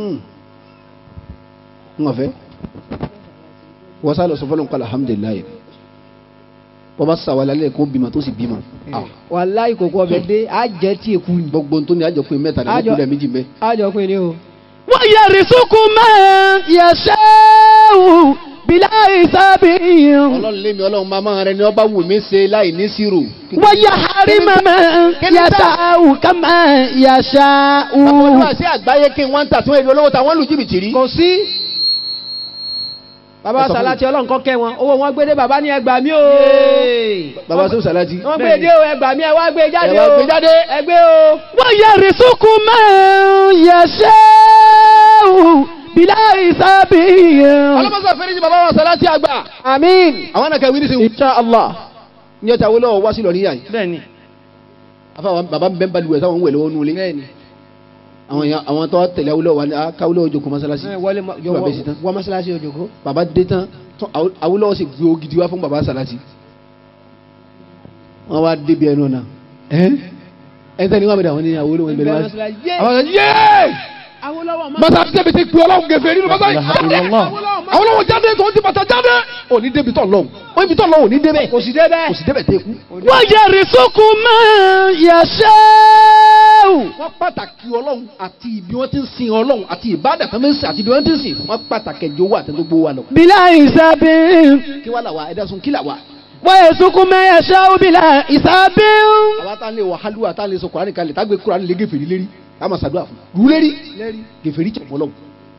ń ọ̀fẹ́ wọ́n sá lọ sọ fọlọ́n kọ́lá alhamdulilayi wọ́n bá sàwọn alẹ́ kó bímọ tó sì bímọ Ah, wàláì kòkó ọbẹ̀ dé á jẹ́ tí èkú ni. gbogbo tó ní àjọpín mẹ́ta ní Àjọ- ọkùnrin méjì mẹ́ á jọ pé ní o. ويرزق من يشاء بلا حساب ọlọ́run lémi ọlọ́run máa máa rẹ ni ọba wù mí ṣe láì ní sírò ويحرم من يشاء كما يشاء àwọn olúwa sí àgbáyé kí wọ́n ń tà tí wọ́n èlò olówó táwọn lù jìbìtì rí kò sí. Ẹ bàbá sọ fún salati ọlọ́run kọ́ kẹ́ wọn owó wọn gbé dé bàbá ní ẹgbàá mi o baba sọ salati. wọ́n gbé dé o ẹgbàá mi ẹ wá gbé jáde Ẹ wá o gbé jáde. ẹ gbé o. ويرزق من يشاء بلا حساب alamasa fẹ́rẹ́ ní baba wa salati àgbà. àmín. àwọn náà kẹ́ wí ní sìn. insha allah. ní ọjà wọlé wá sí lọ níyà yìí. bẹ́ẹ̀ni. afa baba ń bẹ́ ń balùwẹ̀ sáwọn ń wẹ̀ lọ́wọ́ nulẹ̀. bẹ́ẹ̀ni. àwọn yẹn àwọn tó tẹ̀lé awolowó wa ni a káwolowó jókòó masalasi. ẹ wọlé ma- Kí bàbá yìí sí tán. wọ mọ́sálásí òjòkó. baba dé tán tán Awo- awolowó sì gbé ogidi wá fún baba salati. wọ́n wá débi ẹnu náà. ẹ ẹ tẹ́ni wọ́n mi dà wọ́n ní awolowó ń bẹ̀rẹ̀ wá. àwọn ọ̀sán yéé Awólọ́wọ̀ máa. masalasi tẹ̀bi ti gbé ọlọ́run gẹ̀fẹ̀ nínú masalasi. awolowó jáde tó ti bàtà jáde. ò ní débi tọ̀ lọ́hùn ó ibi tọ̀ lọ́hùn ò ní débẹ̀. kò sí débẹ̀. kò sì débẹ̀ tẹ́ kú. ويرزق من يشاء wọ́n pàtàkì ọlọ́run àti ibi wọ́n ti ń sin ọlọ́run àti ìbádà tó ń sìn àti ibi wọ́n ti ń sìn wọ́n pàtàkì ẹjọ́ owó àtẹ́tọ́ gbówó wa lọ. بلا حساب kí wàá là wá ẹ̀dá sun kí là wá. ويرزق من يشاء بلا حساب àwa tá a lè wọ halluwa tá a lè sọ kùránì kalẹ̀ tá a gbé kùránì lé gèfèrí lérí tá a máa ṣàdúrà fún un. rú lérí gèfèrí tẹ̀ fọlọ́run.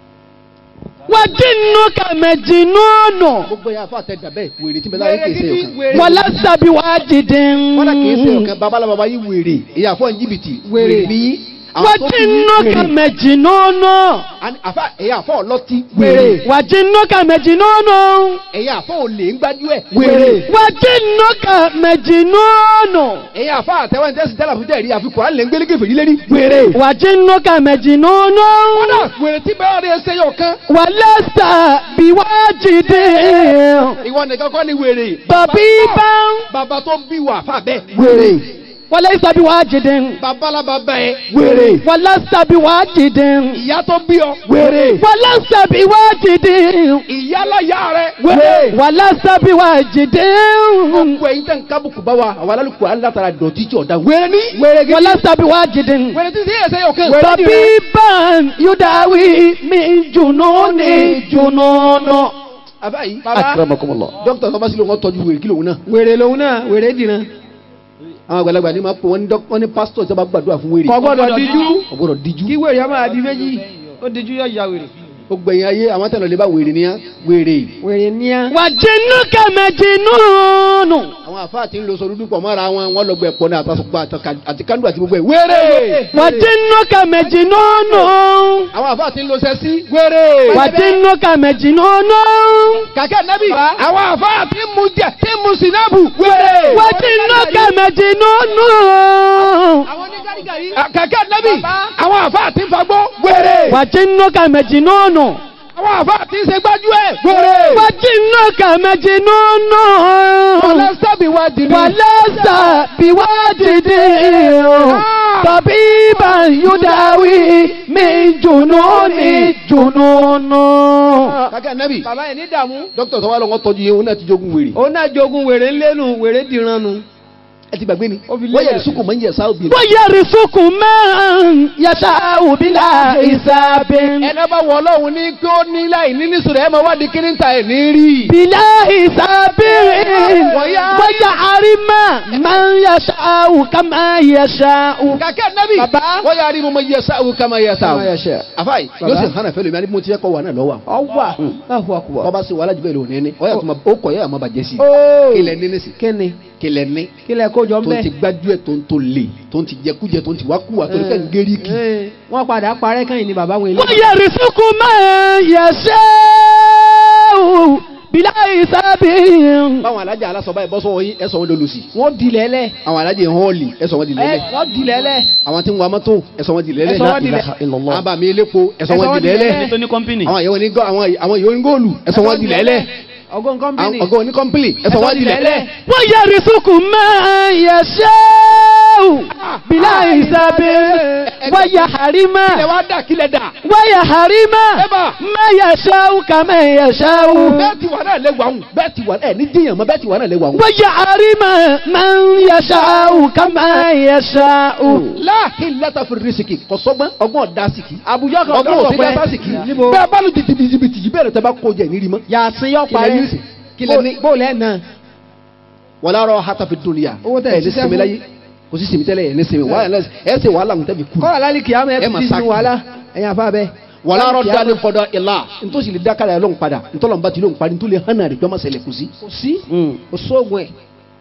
وجنك مجنون gbogbo yẹn afa àtẹ dàbẹ́ wèrè tí bẹ́ẹ̀ láyé kèsè ọ̀kan. ولست بواجد wọ́n kèsè ọ̀kan babalá baba yìí wèrè èyí àfọ̀ jìbìtì Wèrè. ní àwọn tó ti ní وجنك wèrè. مجنون Àní àfa èyí àfọ̀ ọlọ́tí Wèrè. wèrè وجنك مجنون èyí àfọ̀ olè ń gbájú ẹ̀ Wèrè. وجنك مجنون èyí àfọ̀ àtẹwọ́n tẹ́sí tẹ́lá fún tẹ̀rí àfi kùránì lè ń gbélé gèfèrí lérí wèrè. وجنك مجنون kódà wèrè tí bẹ́ẹ̀ rẹ̀ ṣe yọ̀ kan. ولست بواجد ìwọ nìkan kọ́ ni wèrè. طبيبا bàbá tó bí wà fà bẹ́ẹ̀. wèrè. وليس بواجد babalaba bẹ́ẹ̀. wèrè. ولست بواجد ìyá tó bí ọ. wèrè. ولست بواجد ìyálàyà rẹ. wèrè. ولست بواجد gbogbo ẹyin tẹ̀ ń kábùkù bá wa àwọn alálùkù alátara dọ̀tí tí ọ̀dà wèrè ní. wèrè gidi. ولست بواجد wèrè tí sí ẹsẹ̀ yọ̀ kan. طبيبا يداوي من جنون جنون àbáyé. Baba. akramakumullah. dókítà sọ́ba sílẹ̀ wọ́n tọ́jú wèrè kí lòun náà. wèrè lòun náà wèrè dìran. àwọn àgbàlagbà ni máa pè wọ́n ní dọ́k- wọ́n ní pásítọ̀ tí wọ́n bá gbàdúrà fún wèrè. kò gbọ́dọ̀ díjú. ọgbọ́dọ̀ díjú. kí wèrè ọmọ àdí méjì. ó díjú yọ ya wèrè. gbogbo ẹ̀yin ayé àwọn tẹ̀lé lè bá wèrè ní wèrè. wèrè níyà. وجنك مجنون àwọn àfáà tí ń lo sọdúdú pọ̀ mọ́ra wọn wọ́n lọ gbẹ ẹ̀pọ̀ náà àtàsùpọ̀ àti kándù àti gbogbo ẹ̀ wèrè. وجنك مجنون àwọn àfáà tí ń lo sẹ́sí wèrè. وجنك مجنون kàkẹ́ nẹ́bí àwọn àfáà tí ń mu jẹ tí ń mu sinabu wèrè. وجنك مجنون àwọn oníkàdíkàrí. kàkẹ́ nẹ́bí Bàbá. àwọn àfáà tí ń fagbó wèrè. وجنك مجنون àwọn àfáà tí ń ṣe gbájú ẹ̀ wèrè. وجنك مجنون sábì wá dìrí. ولست بواجد طبيبا يداوي من جنون جنون kàkẹ́ nẹ́bí bàbá yẹn ní dààmú. dókítà tó wà lọ́wọ́ tọ́jú yẹn òun náà ti jogun wèrè. òun náà jogun wèrè ńlẹ́nu wèrè dìran nu. ẹ ti gbàgbé ni Ó fi lé wọ́n yẹ ẹ̀. sukùn mọ́ ń yẹ sáà obìnrin. ويرزق من يشاء بلا حساب ẹnẹ bá wọ ọlọ́run ní kí ó ní láì ní nísòrò ẹ máa wá di kíní ta ẹ̀ ní rí. بلا حساب ويعلم من يشاء كما يشاء kàkẹ́ nẹ́bí Bàbá. wọ́n yà á rí mo máa yẹ sáà kama yẹ sáà. Kama yasha. àfáì Bàbá. yóò sì hànà fẹ́ lómi àní bí mo ti fẹ́ kọ́ wà náà lọ́wọ́. ọwà. láhùn àkùbọ̀. wọ́n bá ṣe wàhálà jù bẹ́ẹ̀ lò ní ní ọ̀yà tó ma ó kọ̀ yẹ́ àmọ́ bàjẹ́ sí i. ooo. kílẹ̀ ní nísì kíni. kílẹ̀ ní kílẹ̀ kójọ ń tó bẹ̀. ti gbájú ẹ̀ tó ń tó lè tó ń ti jẹkújẹ tó ń ti wákúwà tó ń kẹ́ ń gérí kì. Ee, wọ́n padà parẹ́ kàn yín ni bàbá wọn ilé. ويرزق من يشاء بلا حساب báwọn alájà alásọ báyìí bọ́ sọ́wọ́ yín ẹ sọ wọn lọ́lọ́sì. wọ́n di lẹ́lẹ̀. àwọn alájà họ́ọ̀lì ẹ sọ wọn di ẹ lẹ́lẹ̀. wọ́n di lẹ́lẹ̀. àwọn tí ń wa mọ́tò ẹ sọ wọn di lẹ́lẹ̀. Ẹ sọ wọn di lẹ́- àwọn bàmí elépo ẹ sọ Ẹ sọ wọn wọn di di lẹ́lẹ̀. lẹ́lẹ̀. tó ní kọ́mpìnì. àwọn ìyẹn onígọ́ àwọn àwọn ìyẹn onígọ́ọ̀lù ẹ sọ wọn di lẹ́lẹ̀. ọgọ́ nǹkan bí àwọn ni. ọgọ́ oníkọ́mpìlì ẹ sọ wọn di lẹ́lẹ̀. ويرزق من يشاء بلا حساب ويحرم ilẹ̀ wa dà kílẹ̀ dà. ويحرم Eba. ما يشاء كما يشاء bẹ́ẹ̀ ti wà náà lè wà hùn bẹ́ẹ̀ ti wà ẹ̀ ní díyàn mọ́ bẹ́ẹ̀ ti wà náà lè wà hùn. ويحرم من يشاء كما يشاء láàkín lẹ́tà fún rísíkì kò sọ́gbọ́n ọgbọ́n ọ̀dà síkì. àbújọ kan ọgbọ́n dọ́rọ̀ òsì pẹ́. lẹ́tà síkì. níbo. bẹ́ẹ̀ bá lu jìbìtì jìbìtì yìí bẹ́ẹ̀ tẹ́ bá kó jẹ nírí mọ́. yàtí yọ Kílẹ̀ parẹ́. ní ìsìn? Kílẹ̀ ní? bó lẹ́ náà. wọ́n lárọ̀ hata fi dunya. Owó tẹ̀ ẹ̀ ní ṣiṣẹ́ sinmi fún. láyé kò sí sinmi tẹ́lẹ̀ ẹ̀ ní sinmi wàhálà ẹ̀ ṣe wàhálà ń tẹ́bi kú. kọ́ra lálẹ́ kìá mẹ́ Ẹ ẹ mà ti sáàkì. sinmi wàhálà ẹ̀yin àfa bẹ́ẹ̀. wàlá rọ dalẹ kọdọ ìlà ntòsí lè dákàlà yẹn lóhùn padà ntọ́lọ́mùbá ti lóhùn padà ntòlè hànà rẹ̀ gbọ́mọ̀ sẹlẹ̀ kù sí. kò sí o sóògùn ẹ̀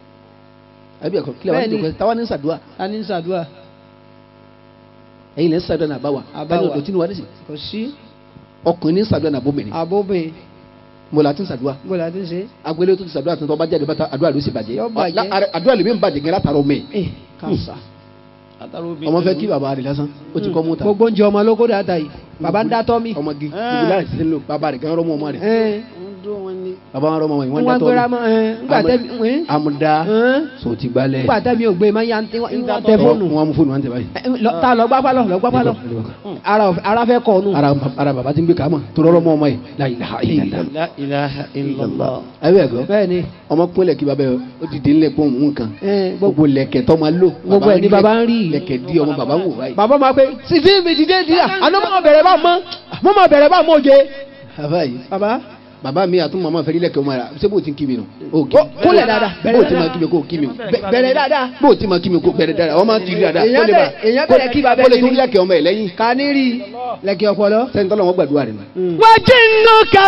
àbí ẹ̀kọ́ kílẹ̀ wà ní Bẹ́ẹ̀ni. ìdókòwò táwa ní sàdúrà ta ní sàdúrà ẹ̀yin lẹ́ ń sàdúrà náà báwa Àbáwá. báyìí ọ̀dọ̀ tí ni wà ní sí kò sí ọkùnrin ní sàdúrà náà bóbìnrin àbóbìn mo là ti ń sàdúrà gbọ́dọ̀ àti ṣe agbélé tó ti sàdúrà tó bá jáde bàtà àdúrà ló sì bàjẹ́ Yọ bàjẹ́. La- ara- àdúrà lè mi ń bàjẹ́ gẹ́gẹ́ látara ọmọ ẹ̀ ẹ kàṣà ọmọ fẹ́ kí bàbá rẹ̀ lásán ó ti kọ́ mú ta gbogbo oúnjẹ ọmọ ló kó dáadáa yìí bàbá ń dátọ́ mi ọmọ gi gbogbo láti ti ń lò bàbá rẹ̀ gan rọ́mọ ọmọ rẹ̀ ẹ bàbá wọn rọ́mọ wọn wọ́n dátọ́ gbéra mọ́ ẹ ńgbà tẹ́ ẹ amúdá ẹ so ti gbalẹ̀ ńgbà tẹ́ mi ò gbé ma ya ń tẹ fóònù wọn mú fóònù wọn tẹ báyìí Ẹ, lọ- ta lọ gbá pálọ̀ lọ gbá pálọ̀ ara ò- ara fẹ́ kọ̀ ọ́nù. ara ara bàbá ti ń gbé kàámà tó rọ́rọ́ mọ́ ọmọ yìí la ilaha illallah La ilaha illallah. ayé ẹ̀gọ́ bẹ́ẹ̀ ni ọmọ kúnlẹ̀ kí bàbá yẹ ó ti dé ńlẹ̀ pọ̀ òun nǹkan ẹ, gbogbo gbogbo lẹ̀kẹ̀ tó máa lò gbogbo ẹ̀ ní bàbá ń rí i. lẹ̀kẹ̀ di ọmọ bàbá wò báyìí. bàbá máa pe sífì mi dìde dìde àná mọ̀ bẹ̀rẹ̀ bá mọ́ mọ́ mọ̀ bẹ̀rẹ̀ bá mọ́ oje. bàbá yìí bàbá bàbá mi àtúntò màmá fẹ́ rí lẹ̀kẹ̀ ọmọ rà ṣé bó ti ń kí mi nù. o kí Ó, kúnlẹ̀ dáadáa, bó bẹ̀rẹ̀ ti máa dáadáa. kí mi kó kí mi. bẹ̀- bẹ̀rẹ̀ dáadáa. bó ti máa kí mi kó bẹ̀rẹ̀ dáadáa ọmọ ti rí dáadáa. Èèyàn kó lè bá- bẹ̀rẹ̀- èèyàn bẹ̀rẹ̀ kí bàbá kó lè ẹni tún ní. lẹ̀kẹ̀ ọmọ ẹ̀ lẹ́yìn. ká ní rí i lẹ́kì ọpọlọ. sẹ́ni tọ́lọ̀ wọn gbàdúrà rẹ̀ nù. Wajinnuka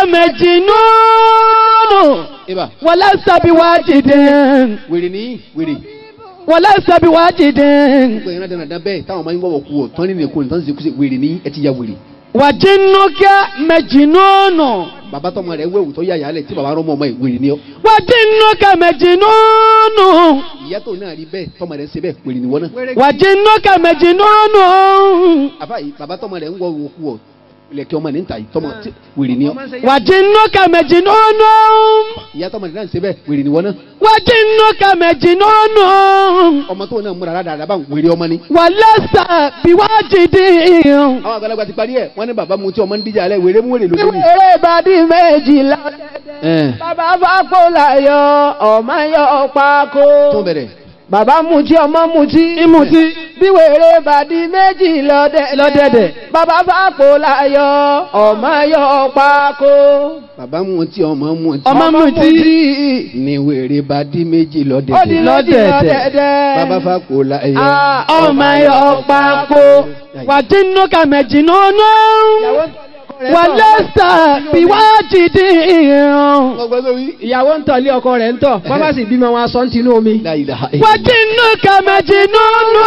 majnun. ibà Walasta biwajidin. wèrè ní wèrè. Walasta biwajidin. gbogbo ìran dandan bẹ́ẹ̀ táwọn máa ń wọ̀wọ̀ kú ọ̀ tán nínú èkó nìkan ṣe kú sí wèrè ní ẹ ti ya wèrè. Wajinnuka majnun. bàbá tọmọ rẹ̀ wẹ̀wù tó yà yàlẹ̀ tí bàbá rọ́mọ ọmọ ẹ̀ wèrè ní ọ. Wajinnuka majnun. ìyá tó náà rí bẹ́ẹ̀ tọmọ rẹ̀ ń ṣe bẹ́ẹ̀ wèrè ní wọ́n náà. Wajinnuka majnun. àbá yìí bàbá tọmọ rẹ̀ ń wọ òwò kú ọ̀ ilẹ̀kẹ̀ ọmọ ní ń ta yìí tọmọ tí- wèrè ní ọ. Wajinnuka majnun. ìyá tọmọ rẹ̀ náà ń ṣe bẹ́ẹ̀ wèrè ní wọ́n náà. Wajinnuka majnun. ọmọ tó náà múra dáadáa bá ń wèrè ọmọ ni. Walasta biwajidin. àwọn àgbàlagbà ti parí ẹ̀ wọ́n ní bàbá mu tí ọmọ ń díjà alẹ́ wèrè mú wèrè lójú ni. eré ìbàdí méjìlá Ẹn, bàbá fapò láyọ̀ ọmọ yọ pákó. tó bẹ̀rẹ̀ bàbá mutí ọmọ mutí. Ìmùtí. bí wèrè bàdí méjì lọ́dẹ̀dẹ̀. Lọ́dẹ̀dẹ̀. bàbá fapò láyọ̀ ọmọ yọ pákó. bàbá mu tí ọmọ mu tí. Ọmọ mutí. ni wèrè bá dí méjì ó di lọ́dẹ̀dẹ̀. méjì Lọ́dẹ̀dẹ̀. lọ́dẹ̀dẹ̀. bàbá fa kò la ẹyọ. Ah, ọmọ yọ pákó wàjínúkà mẹjìnnúnú ìyàwó ń tọ́lé ọkọ rẹ̀ ń tọ̀. wàlẹ́sà bíwájìdì ọgbọ́n tó wí. ìyàwó ń tọ̀lé ọkọ rẹ̀ ń tọ̀ bàbá sì bímọ wọn aṣọ ń tinú omi. La ilaha illallah. wàjínúkà mẹjìnnúnú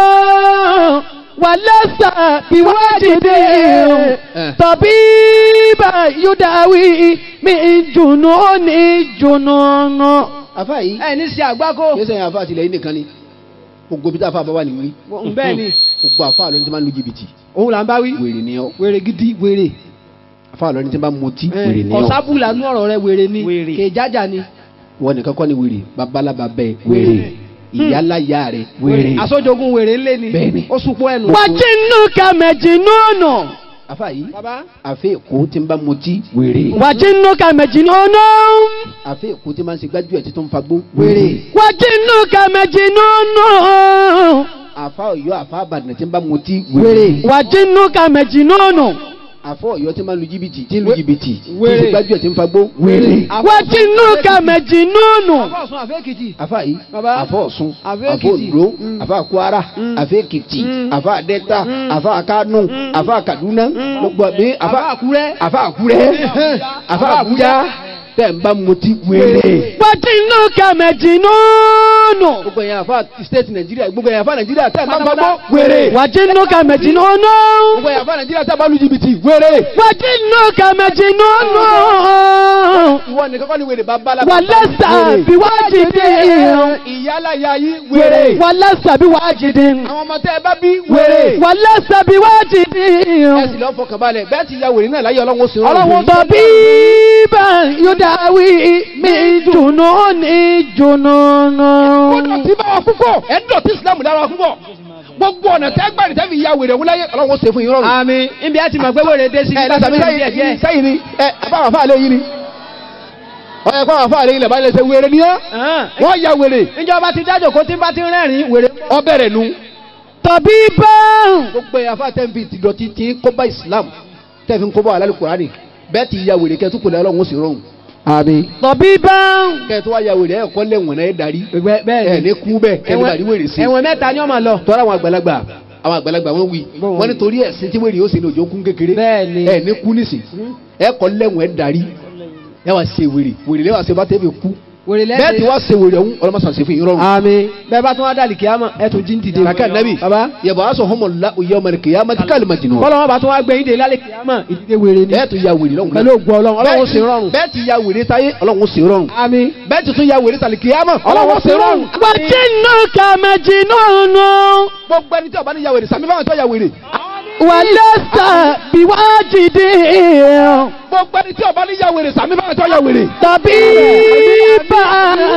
wàlẹ́sà bíwájìdì tọ̀bí bá yúdáwí mi jùnú ní jùnú. afa yìí ẹ ní sí àgbákò. kí sẹ́yìn afa àtìlẹ́yìn nìkan ni gbogbo bí tá a fa bá wà nìyí bẹ́ẹ̀ ni gbogbo afa àlọ́ ní ti máa ń lu jìbìtì òun là ń bá wí. wèrè ni ọ wèrè gidi wèrè. afa àlọ́ ní ti máa ń mutí wèrè ni ọ ọ̀sábù lànú ọ̀rọ̀ rẹ wèrè ni Wèrè. kè jájà ni. wọn nìkan kọ́ ni wèrè babalaba bẹ́ẹ̀ wèrè ìyálàyà rẹ̀ wèrè àsọjogun wèrè ńlẹ̀ ni Bẹ́ẹ̀ ni. ó sunkún ẹnu. wàjínúkà mẹjìnnúnú afa yìí bàbá àfẹ́ èkó ti ń bá mutí wèrè wàjínúkà mẹjìnnúnú. àfẹ́ èkó ti máa ń ṣe gbájú ẹ̀ tí tó ń fagbó wèrè wàjínúkà mẹjìnnúnú. àfa ọ̀yọ́ àfa àbàdàn ti ń bá mutí wèrè wàjínúkà mẹjìnnúnú. àfa ọ̀yọ́ ti máa ń lu jìbìtì tí ń lu jìbìtì tí ń Wèrè. ṣe gbájú ẹ̀ tí ń fagbó wèrè wàjínúkà mẹjìnnúnú. àbá ọ̀sùn àfẹ́ èkìtì. afa yìí Baba. afa ọ̀ṣun Àfẹ́ afa Èkìtì. ondo Mm. afa kwara Mm. afa èkìtì Mm. afa delta Mm. afa kano afa kaduna gbogbo àbí àbá àkúrẹ́. afa àkúrẹ́ afa àbújá tẹ̀ ń bá mutí wèrè. wàjínúkà mẹjìnnúnú. gbogbo yẹn afa state nàìjíríà gbogbo yẹn afa nàìjíríà tẹ̀ ń bá fagbó wèrè. wàjínúkà mẹjìnnúnú. gbogbo yẹn afa nàìjíríà tẹ̀ ń bá lu jìbìtì wèrè. wàjínúkà mẹjìnnúnú. ìwọ nìkan kọ́ ni wèrè bá bá la. wàlẹ́sà bíwájìdì. ìyálàyà yìí wèrè. wàlẹ́sà bíwájìdì. àwọn ọmọ tẹ́ ẹ bá bí wèrè. wàlẹ́sà bíwájìdì. ẹ sì lọ fọkàn balẹ̀ bẹ́ẹ̀ ti ya wèrè náà láyé ọlọ́run ó sì rọrùn. ọlọ́run tó bí bá yúdáwí mi dùnú ní jùnú. ó dọ̀tí bá wa púpọ̀ ẹ̀ ń dọ̀tí islam dára wa púpọ̀ gbogbo ọ̀nà tẹ́ gbà ní tẹ́fi ya wèrè wọlé ayé ọlọ́run ó ṣe fún yín rọrùn. àmì ibi àti mọ̀ pé wèrè dé sí ẹ lọ sàbí díẹ̀ díẹ̀. sẹ́yìn sẹ́yìn ni ẹ àbáwọ̀ fáà lé yín ni ọ̀yẹ̀ fáwọn fáà lé yín lẹ̀ bá lè ṣe wèrè ni ọ́ Hàn. wọ́n ya wèrè níjọba ti dájò kó tí bá ti rẹ́rìn wèrè. ọbẹ̀ rẹ̀ nu tọ̀bí bá gbogbo ẹ̀ afá tẹ́ǹfì ti dọ̀tí tí ń kó bá islam tẹ́ǹfì ń kó bá wà lálẹ́ kùránì bẹ́ẹ̀ ti ya wèrè kẹ́tù kùlẹ̀ ọlọ́run ó sì rọrùn. àmín. tọ̀bí bá kẹ́tù wá ya wèrè ẹ̀ kọ́ lẹ́wọ̀n náà ẹ̀ darí ẹ̀ bẹ́ẹ̀ ní kú bẹ́ẹ̀ kẹ́tù bá rí wèrè sí. ẹ̀wọ̀n mẹ́ta ni ọmọ lọ. tọ́ra àwọn àgbàlagbà àwọn àgbàlagbà wọn wí Bọ́ọ̀ wọn wí. nítorí ẹ̀sìn tí wèrè yóò ṣe ní òjò kún kékeré Bẹ́ẹ̀ ni. ẹ ní kú nísìn ẹ kọ́ lẹ́wọ̀n ẹ darí ẹ wá ṣe wèrè wèrè lẹ́wọ̀n àṣẹ bá tẹ́ fi kú wèrè bẹ́ẹ̀ tí lẹ́sẹ̀. wá ṣe wèrè ọ̀hún ọlọ́mọ sàn ṣe fún yín rọrùn. àmín bẹ́ẹ̀ bá tún wá dàlí kíámà ẹ̀ tún jí ń dìde. kàkà nàbì baba yàbọ̀ aṣọ homo la oyè ọmọ nìkè yàmà tí kàlí ma jìnnà. bọ́lá wọn bá tún wá gbé yín dé lálẹ́ kíámà ìdílé wèrè ni. bẹ́ẹ̀ tún ya wèrè lọ́hùn. pẹ̀lú ògùn ọlọ́run ọlọ́run ṣe rọrùn. bẹ́ẹ̀ ti ya wèrè táyé ọlọ́run ṣe rọrùn. àmín. bẹ́ẹ̀ ti tún ya wèrè tàlí kìyàmà ọlọ́run ṣe rọrùn. وجنك مجنون gbogbo ẹni tí ọba ní ya wèrè sàmì báwọn tó ya wèrè. ولست بواجد gbogbo ẹni tí ọba ní ya wèrè sàmì báwọn tó ya wèrè. طبيبا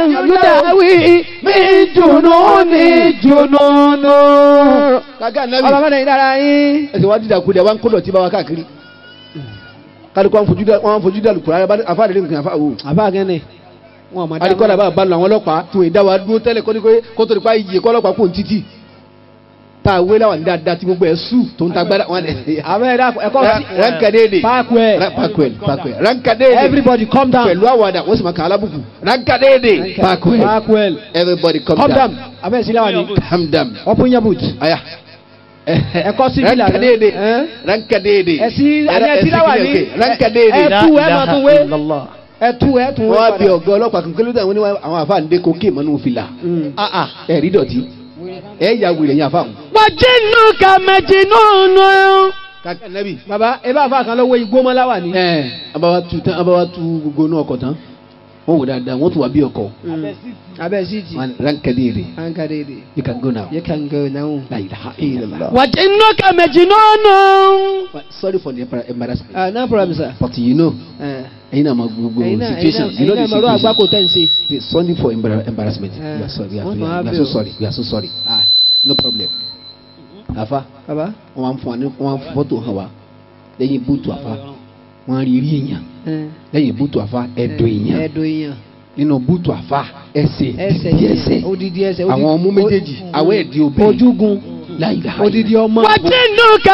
يداوي من جنون جنون kàkà nàbì ọlọ́mọdé yìí dára yín. ẹsẹ̀ wá dídà kúndẹ̀ wá ń kó dọ̀tí bá wa káàkiri. kálukú wọn fojú dá wọn fojú dá lùkùrọ̀ ayé afáàdé ní nǹkan afáàwò. àbá gẹ́nẹ̀ wọn ò máa dá adikọ́lá bá balùwẹ̀ àwọn ọlọ́pàá tún ìdá wa dúró tẹ́lẹ̀ kó ní kó kó tó ní pa iye kọ́ ọlọ́pàá kó ń títì. tá a wé láwọn dáadáa tí gbogbo ẹ̀ sùn tó ń tagbára wọn ẹ̀ àbẹ́ ẹ̀dá ẹ̀kọ́ sí. rankadede Parkwell. pakwel pakwel rankadede everybody calm down. pẹ̀lú àwàdà wọ́n sì máa kàn án lábùkù rankadede pakwel Parkwell. everybody calm calm down. down abẹ́ ìsílẹ̀ wà ní. calm down open your boot. aya ẹ̀kọ́ sí bílà rankadede rẹ̀. rankadede ẹ̀sí ẹ̀ní ẹ̀sí láwà ní. rankadede ẹ̀tú ẹ̀ máa tún wé. ẹ̀tú ẹ̀ tún wé. wọ́n á bí ọ̀gá ọlọ́pàá kan kílódé àwọn oníwà àwọn àfa àǹdé kókè mọ́nú fìlà ẹ̀ rí dọ̀tí ẹ̀ ya wèrè yẹn àfa àwọn. وجنك مجنون kàkà nẹ́bì baba ẹ bá fa kan lọ́wọ́ igbó mọ́ láwà ní. ẹ̀ abawa tu tán abawa tu gbogbo náà ọkọ̀ tán wọ́n wò dáadáa wọ́n tún wà bí ọkọ̀ abẹ́ síìtì. rankadede ankadede. you can go now. you can go now. La ilaha illallah. وجنك مجنون Sorry for the embar- embarrassment. ah no problem sir. But you know, Eh, ẹ̀yin náà máa gbogbo ẹ̀yin náà situation. ẹ̀yin You know náà the ẹ̀yin náà mọ̀rọ̀ situation. àgbákò tẹ̀ ń ṣe. Please, Sorry for embar- embarrassment. Eh, We are sorry. We are, wọ́n we máa are, we are bẹ̀ so o. sorry. We are so sorry. Ah, no problem. Àfa, baba. wọ́n wá ń fún wa ní wọ́n wá ń fọ́tò hàn wá. Lẹ́yìn búùtù àfa, wọ́n á rí rí èèyàn. Eh, Lẹ́yìn búùtù àfa, ẹ̀dọ̀ èèyàn. ẹ̀dọ̀ èèyàn. Nínú búùtù àfa, ẹsẹ̀ ẹsẹ̀ dídí ẹsẹ̀. odidi ẹsẹ̀. Àwọn ọmú méjèèjì, àwọn ẹ̀dí obìnrin. ojúgun. La ilaha odidi ọmọ. وجنك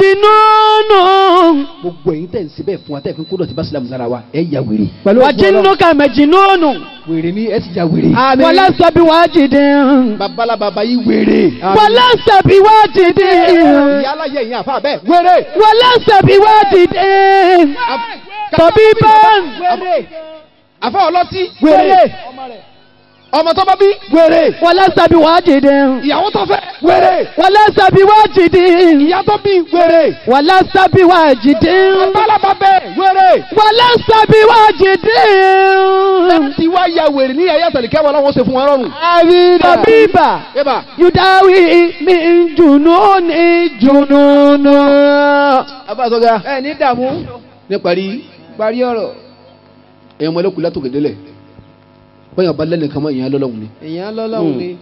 مجنون Gbogbo ẹ̀yin tẹ̀ ń ṣe bẹ́ẹ̀ fún wa tẹ̀ fi kó dọ̀tí bá sílámù lára wa, ẹ̀ ya wèrè. pẹ̀lú ògùn Ọlọ́run. وجنك مجنون Wèrè ni ẹ ti ya wèrè. àmín. ولست بواجد babalababa yìí wèrè. ولست بواجد ìyá aláyẹ yìí àfa bẹ́ẹ̀ wèrè. ولست بواجد طبيبا àfa ọlọ́tí wèrè. ọmọ tó bá bí wèrè. ولست بواجد ìyàwó tó fẹ́ wèrè. ولست بواجد ìyá tó bí wèrè. ولست بواجد babalaba bẹ́ẹ̀ wèrè. ولست بواجد tí wá ya wèrè ní ẹ̀yà tẹ̀lékẹ́ wọn lọ́wọ́ ṣe fún wọn rọrùn. طبيبا eba يداوي من جنون جنون abáṣọgá. ẹ ní dààmú. ní parí parí ọ̀rọ̀. ẹ̀yin ọmọ ẹlẹ́kùn látòkè délẹ̀ bóyá ọba lẹ́nu kan mọ́ ìyẹn lọ́lọ́hún ni èèyàn lọ́lọ́run ni.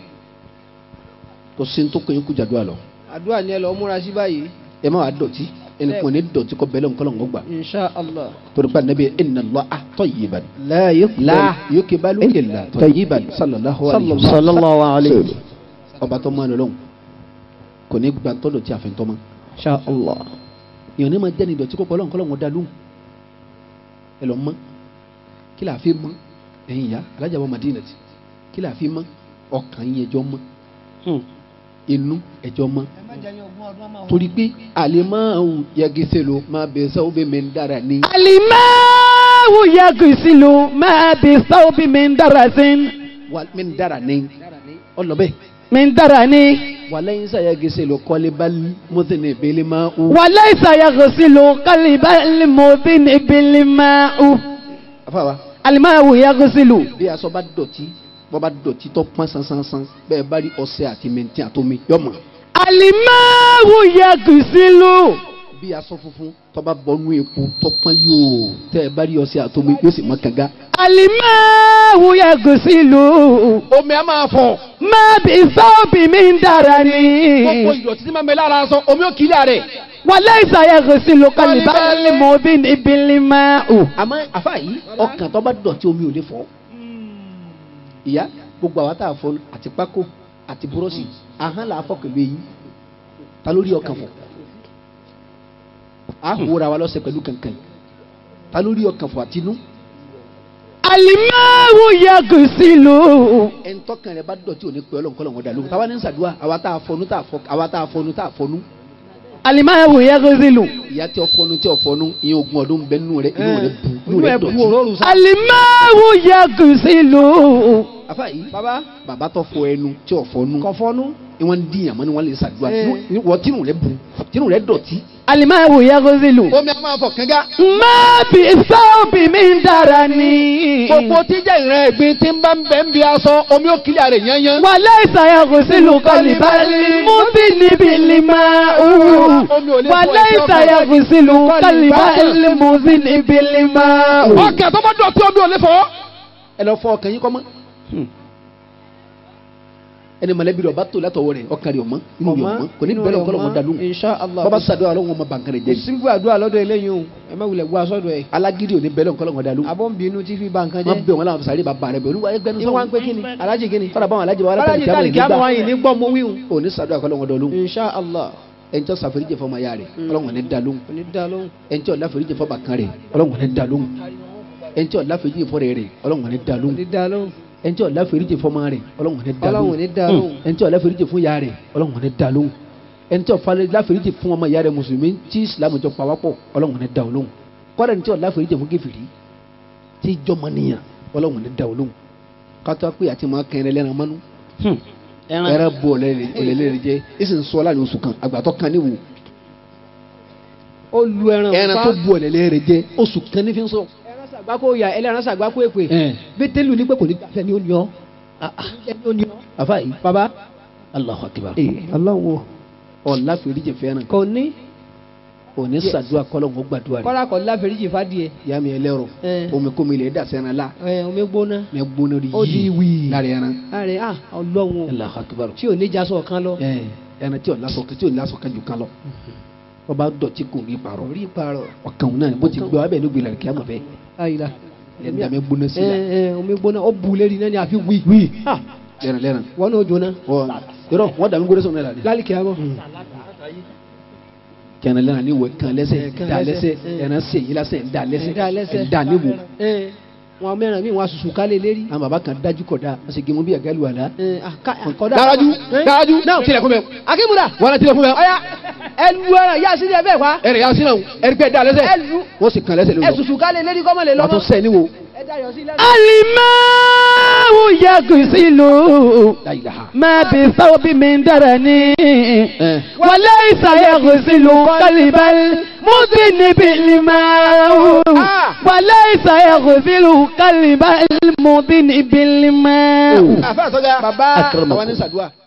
tó ṣe ń tó kẹ́yìn kú jàdúrà lọ. àdúrà ni ẹ lọ múra sí báyìí. ẹ má wàá dọ̀tí ẹnì kan ní dọ̀tí kọ́ bẹ́lẹ̀ nǹkan lọ́wọ́ gbà. insha allah. torí pé anabi inna Allah tayyiban. la la yuqbalu illa tayyiban sallallahu alayhi wa sallam. sallallahu alayhi wa sallam. ọba tó máa lọ́lọ́hún kò ní gba tọ́lọ̀ tí a fẹ́ tọ́ ma. insha allah. èèyàn ní ma jẹ́ ní ìdọ̀tí kọ́kọ́ lọ́nkọ́ lọ́wọ́ da lóhùn. ẹ lọ mọ́ kí la fi mọ́ ẹ̀yin ya alájà wa madina ti kí la fi mọ́ ọkàn yín ẹjọ́ mọ́ inú ẹjọ́ mọ́ torí pé àlèmáàwù yẹgẹsẹ ló máa bẹ sọ bẹ mẹ ń dára ní. الماء يغسل ما بثوب من درس wà mẹ ń dára ní. ọlọbẹ من درن wà lẹ́yìn sọ yẹgẹsẹ ló kọ́lé bali mọ́tẹ́nì ìbílẹ̀ máa ń. وليس يغسل قلب المذنب الماء àfàwà الماء يغسل bí aṣọ bá dọ̀tí bọ́ bá dọ̀tí tó pọ́n sánsánsán bẹ́ẹ̀ bá rí ọṣẹ àti mẹ́ntì àtomi yọmọ. الماء يغسل bí aṣọ funfun tó bá bọ́nú epo tó pọ́n yóò tẹ́ ẹ bá rí ọṣẹ àtomi yóò sì mọ́ kànga. الماء يغسل omi a máa fọ. ما بثوب من درن gbogbo ìdọ̀tí tí máa ń bẹ lára aṣọ omi ò kílẹ̀ rẹ̀. وليس يغسل قلب المذنب الماء àmọ́ àfa yìí ọkàn tó bá dọ̀tí omi ò lè fọ́. ìyá gbogbo àwa tá a fọ àti pákó àti búrọ́ọ̀sì ahọ́n là á fọ pẹ̀lú eyín ta lórí ọkàn fọ. a hùwà wa lọ́sẹ̀ pẹ̀lú kankan ta lórí ọkàn fọ àtinú. alimawu yagusilu. ẹni tọkàn rẹ bá dọ̀tí òní pé ọlọ́run kọ́lọ́run ọ̀dà lóhùn táwa ní sàdúrà àwa tá a fọnú tá a fọ àwa tá a fọnú tá a fọnú alimawu yagusilu. ìyá tí ọ fọnú tí ọ fọnú ìyẹn ogún ọdún bẹ nínú rẹ inú rẹ bu inú inú rẹ ẹ bu dọ̀tí. òróró sa. alimawu yagusilu. afa yìí baba bàbá tó fọ ẹnu tí ọ fọnú kọfọnú. ni wọn di yàn mọ ni wọn lè sàdúrà Eh. Inú- wọ tínú rẹ bu tínú rẹ dọ̀tí. alimawu yagusilu. omi a máa fọ kánga. má bí sábì mi dára ni. gbogbo tíjà ìrìn ẹ̀gbin tí ń bá ń bẹ̀ ń bí aṣọ omi ó kílẹ̀ rẹ̀ yányán. وليس يغسل قلب المذنب الماء وليس يغسل قلب المذنب الماء ọkẹ́ tó bá dọ̀tí omi ò lè fọ́. ẹ lọ fọ ọkàn yín kọ́ mọ́. ẹni mọ̀lẹ́bí rẹ̀ ọba tó látọwọ́ rẹ̀ ọkàn rẹ̀ ọmọ inú rẹ̀ ọmọ kò ní bẹ́ẹ̀ lọ́kọ́ lọ́mọ dalóhùn. insha allah. bàbá sàdúrà ọlọ́run ọmọ bàǹkà rẹ̀ jẹ́ ni. sígbó àdúrà lọ́dọ̀ eléyìí o ẹ má wulẹ̀ gbọ́ aṣọ́dọ̀ ẹ̀. alágídí ò ní bẹ́ẹ̀ lọ́kọ́ lọ́mọ dalóhùn. abọ́ ń bínú tí fi ba nǹkan wọ́n jẹ́. bẹ̀ wọ́n láwọn sàrí bàbá rẹ̀ bẹ̀ olúwa ẹgbẹ́nu ní wọ́n ń pé kíni alájì kíni. kọ́dà báwọn alájẹ wọn alájì tàlí kí á mọ̀ wáyé ní gbọ́ mo wíhun. ò ní sàdúrà kọ́ lọ́wọ́ dọ̀lóhùn insha allah. ẹni tí ó sàfẹ́ríjẹ fọmọ ya rẹ̀ ọlọ́run ní dalóhùn kò ní dá lóhùn. ẹni tí ó láfẹ́ríjẹ fọmọ kan rẹ̀ ọlọ́run ní dalóhùn ẹni tí ó láfẹ́ríjẹ fọrẹ rẹ̀ ọlọ́run ní kò dalóhùn ní dá lóhùn. ẹni tí ó láfẹ́ríjẹ fọmọ rẹ̀ ọlọ́run ní ọlọ́run ò dalóhùn ní dá lóhùn. ẹni tí ó láfẹ́ríjẹ fún ya rẹ̀ ọlọ́run ní dalóhùn ẹni tí ó falẹ̀ láfẹ́ríjẹ fún ọmọ ya rẹ̀ mùsùlùmí tí ìsìlámù jọ pawápọ̀ ọlọ́run ní dalóhùn kọ́dà ẹni tí ó láfẹ́ríjẹ fún kèfèrí tí jọmọ níyàn ọlọ́run ní dalóhùn kátó pé àti máa kẹrin lẹ́ran mọ́nú ẹran bu ọ̀lẹ́lẹ́rẹ́ jẹ́ ìsìn sọ láàrin oṣù kan àgbàtọ́ kan níwò ó lu ẹran ẹran tó bu ọ̀lẹ́lẹ́rẹ́ jẹ́ oṣù kan ní fi ń sọ. ẹran sàgbákò ya ẹlẹ́ran sàgbákò èpè. ẹ bẹ́tẹ́lù ní pé kò ní gbàfẹ́ ni ó ní ọ́. ẹni ó ní ọ́. afa yìí baba. Allahu Akbar ọlọ́run o. ọ̀la fèrèjì fẹ́ràn kò ní. òní sàdúrà kọ́lọ̀ ń gbàdúrà rẹ̀ kọ́lá kọ́ láfẹ̀ríjì fàdíẹ̀. yá mi ẹlẹ́rọ Eh. omi kómi ilẹ̀ dà sẹ́ran la ẹ omi gbóná. mẹ gbóná rí ó di wíì. lára ẹran láàrin ah ọlọ́run o. Allahu Akbar tí ò ní jasọ kan lọ. ẹ ẹran tí ọ̀la sọ̀kan tí ọ̀la sọ̀kan jù kan lọ wọ́n bá dọ̀tí kò rí parọ́ orí ìparọ̀. ọ̀kan òun náà ni bó ti gbé wa bẹ́ẹ̀ ló gbé lẹ́rìí kí á mọ̀ bẹ́ẹ̀ ayila. ẹ̀ ń dàmẹ́ gbóná sí la ẹ ẹ omi gbóná ó bu lérí náà ni àfi wí. wí. ah lẹ́ran lẹ́ran wọn n'o jóná. wọ́n yọrọ wọ́n dàmẹ́ gbóná sọ̀rọ̀ náà la lálẹ́ kìá mọ́. kẹrin lẹ́ran ni wọ́n kan lẹ́sẹ̀ Eh, kan da lẹ́sẹ̀, lẹ́sẹ̀ eh. ẹran sè yín lásẹ̀ ń da lẹ́sẹ̀ da lẹ́sẹ̀. ń da níwò ẹ wọn mẹ́rin mi wọn asusu kálẹ̀ lérí. àwọn baba kan dájú kọ̀dá wọ́n sì gé mu bí àgálù àlá. ẹ àká- àkọ́dá. dáradú Eh? dáradú náà tilẹ̀ fún mi akímúdà. wọ́n á tilẹ̀ fún mi ọ̀ya ẹlu ẹran yá sílẹ̀ bẹ́ẹ̀ pa. ẹ̀rẹ̀ yà sínú ẹ̀rí pẹ́ da lẹ́sẹ̀ ẹlu wọ́n sì kan lẹ́sẹ̀ lórí ẹsusu kálẹ̀ lérí kọ́mọ lè wọ́n lọ́mọ. tún sẹ́ níwò ẹ dayọ̀ sí lẹ́nu. الماء يغسل láyìláha. ما بثوب من درني ẹ̀ وليس يغسل قلب المذنب الماء وليس يغسل قلب المذنب الماء àfẹ́ àtọ́jà baba àwọn ní sàdúrà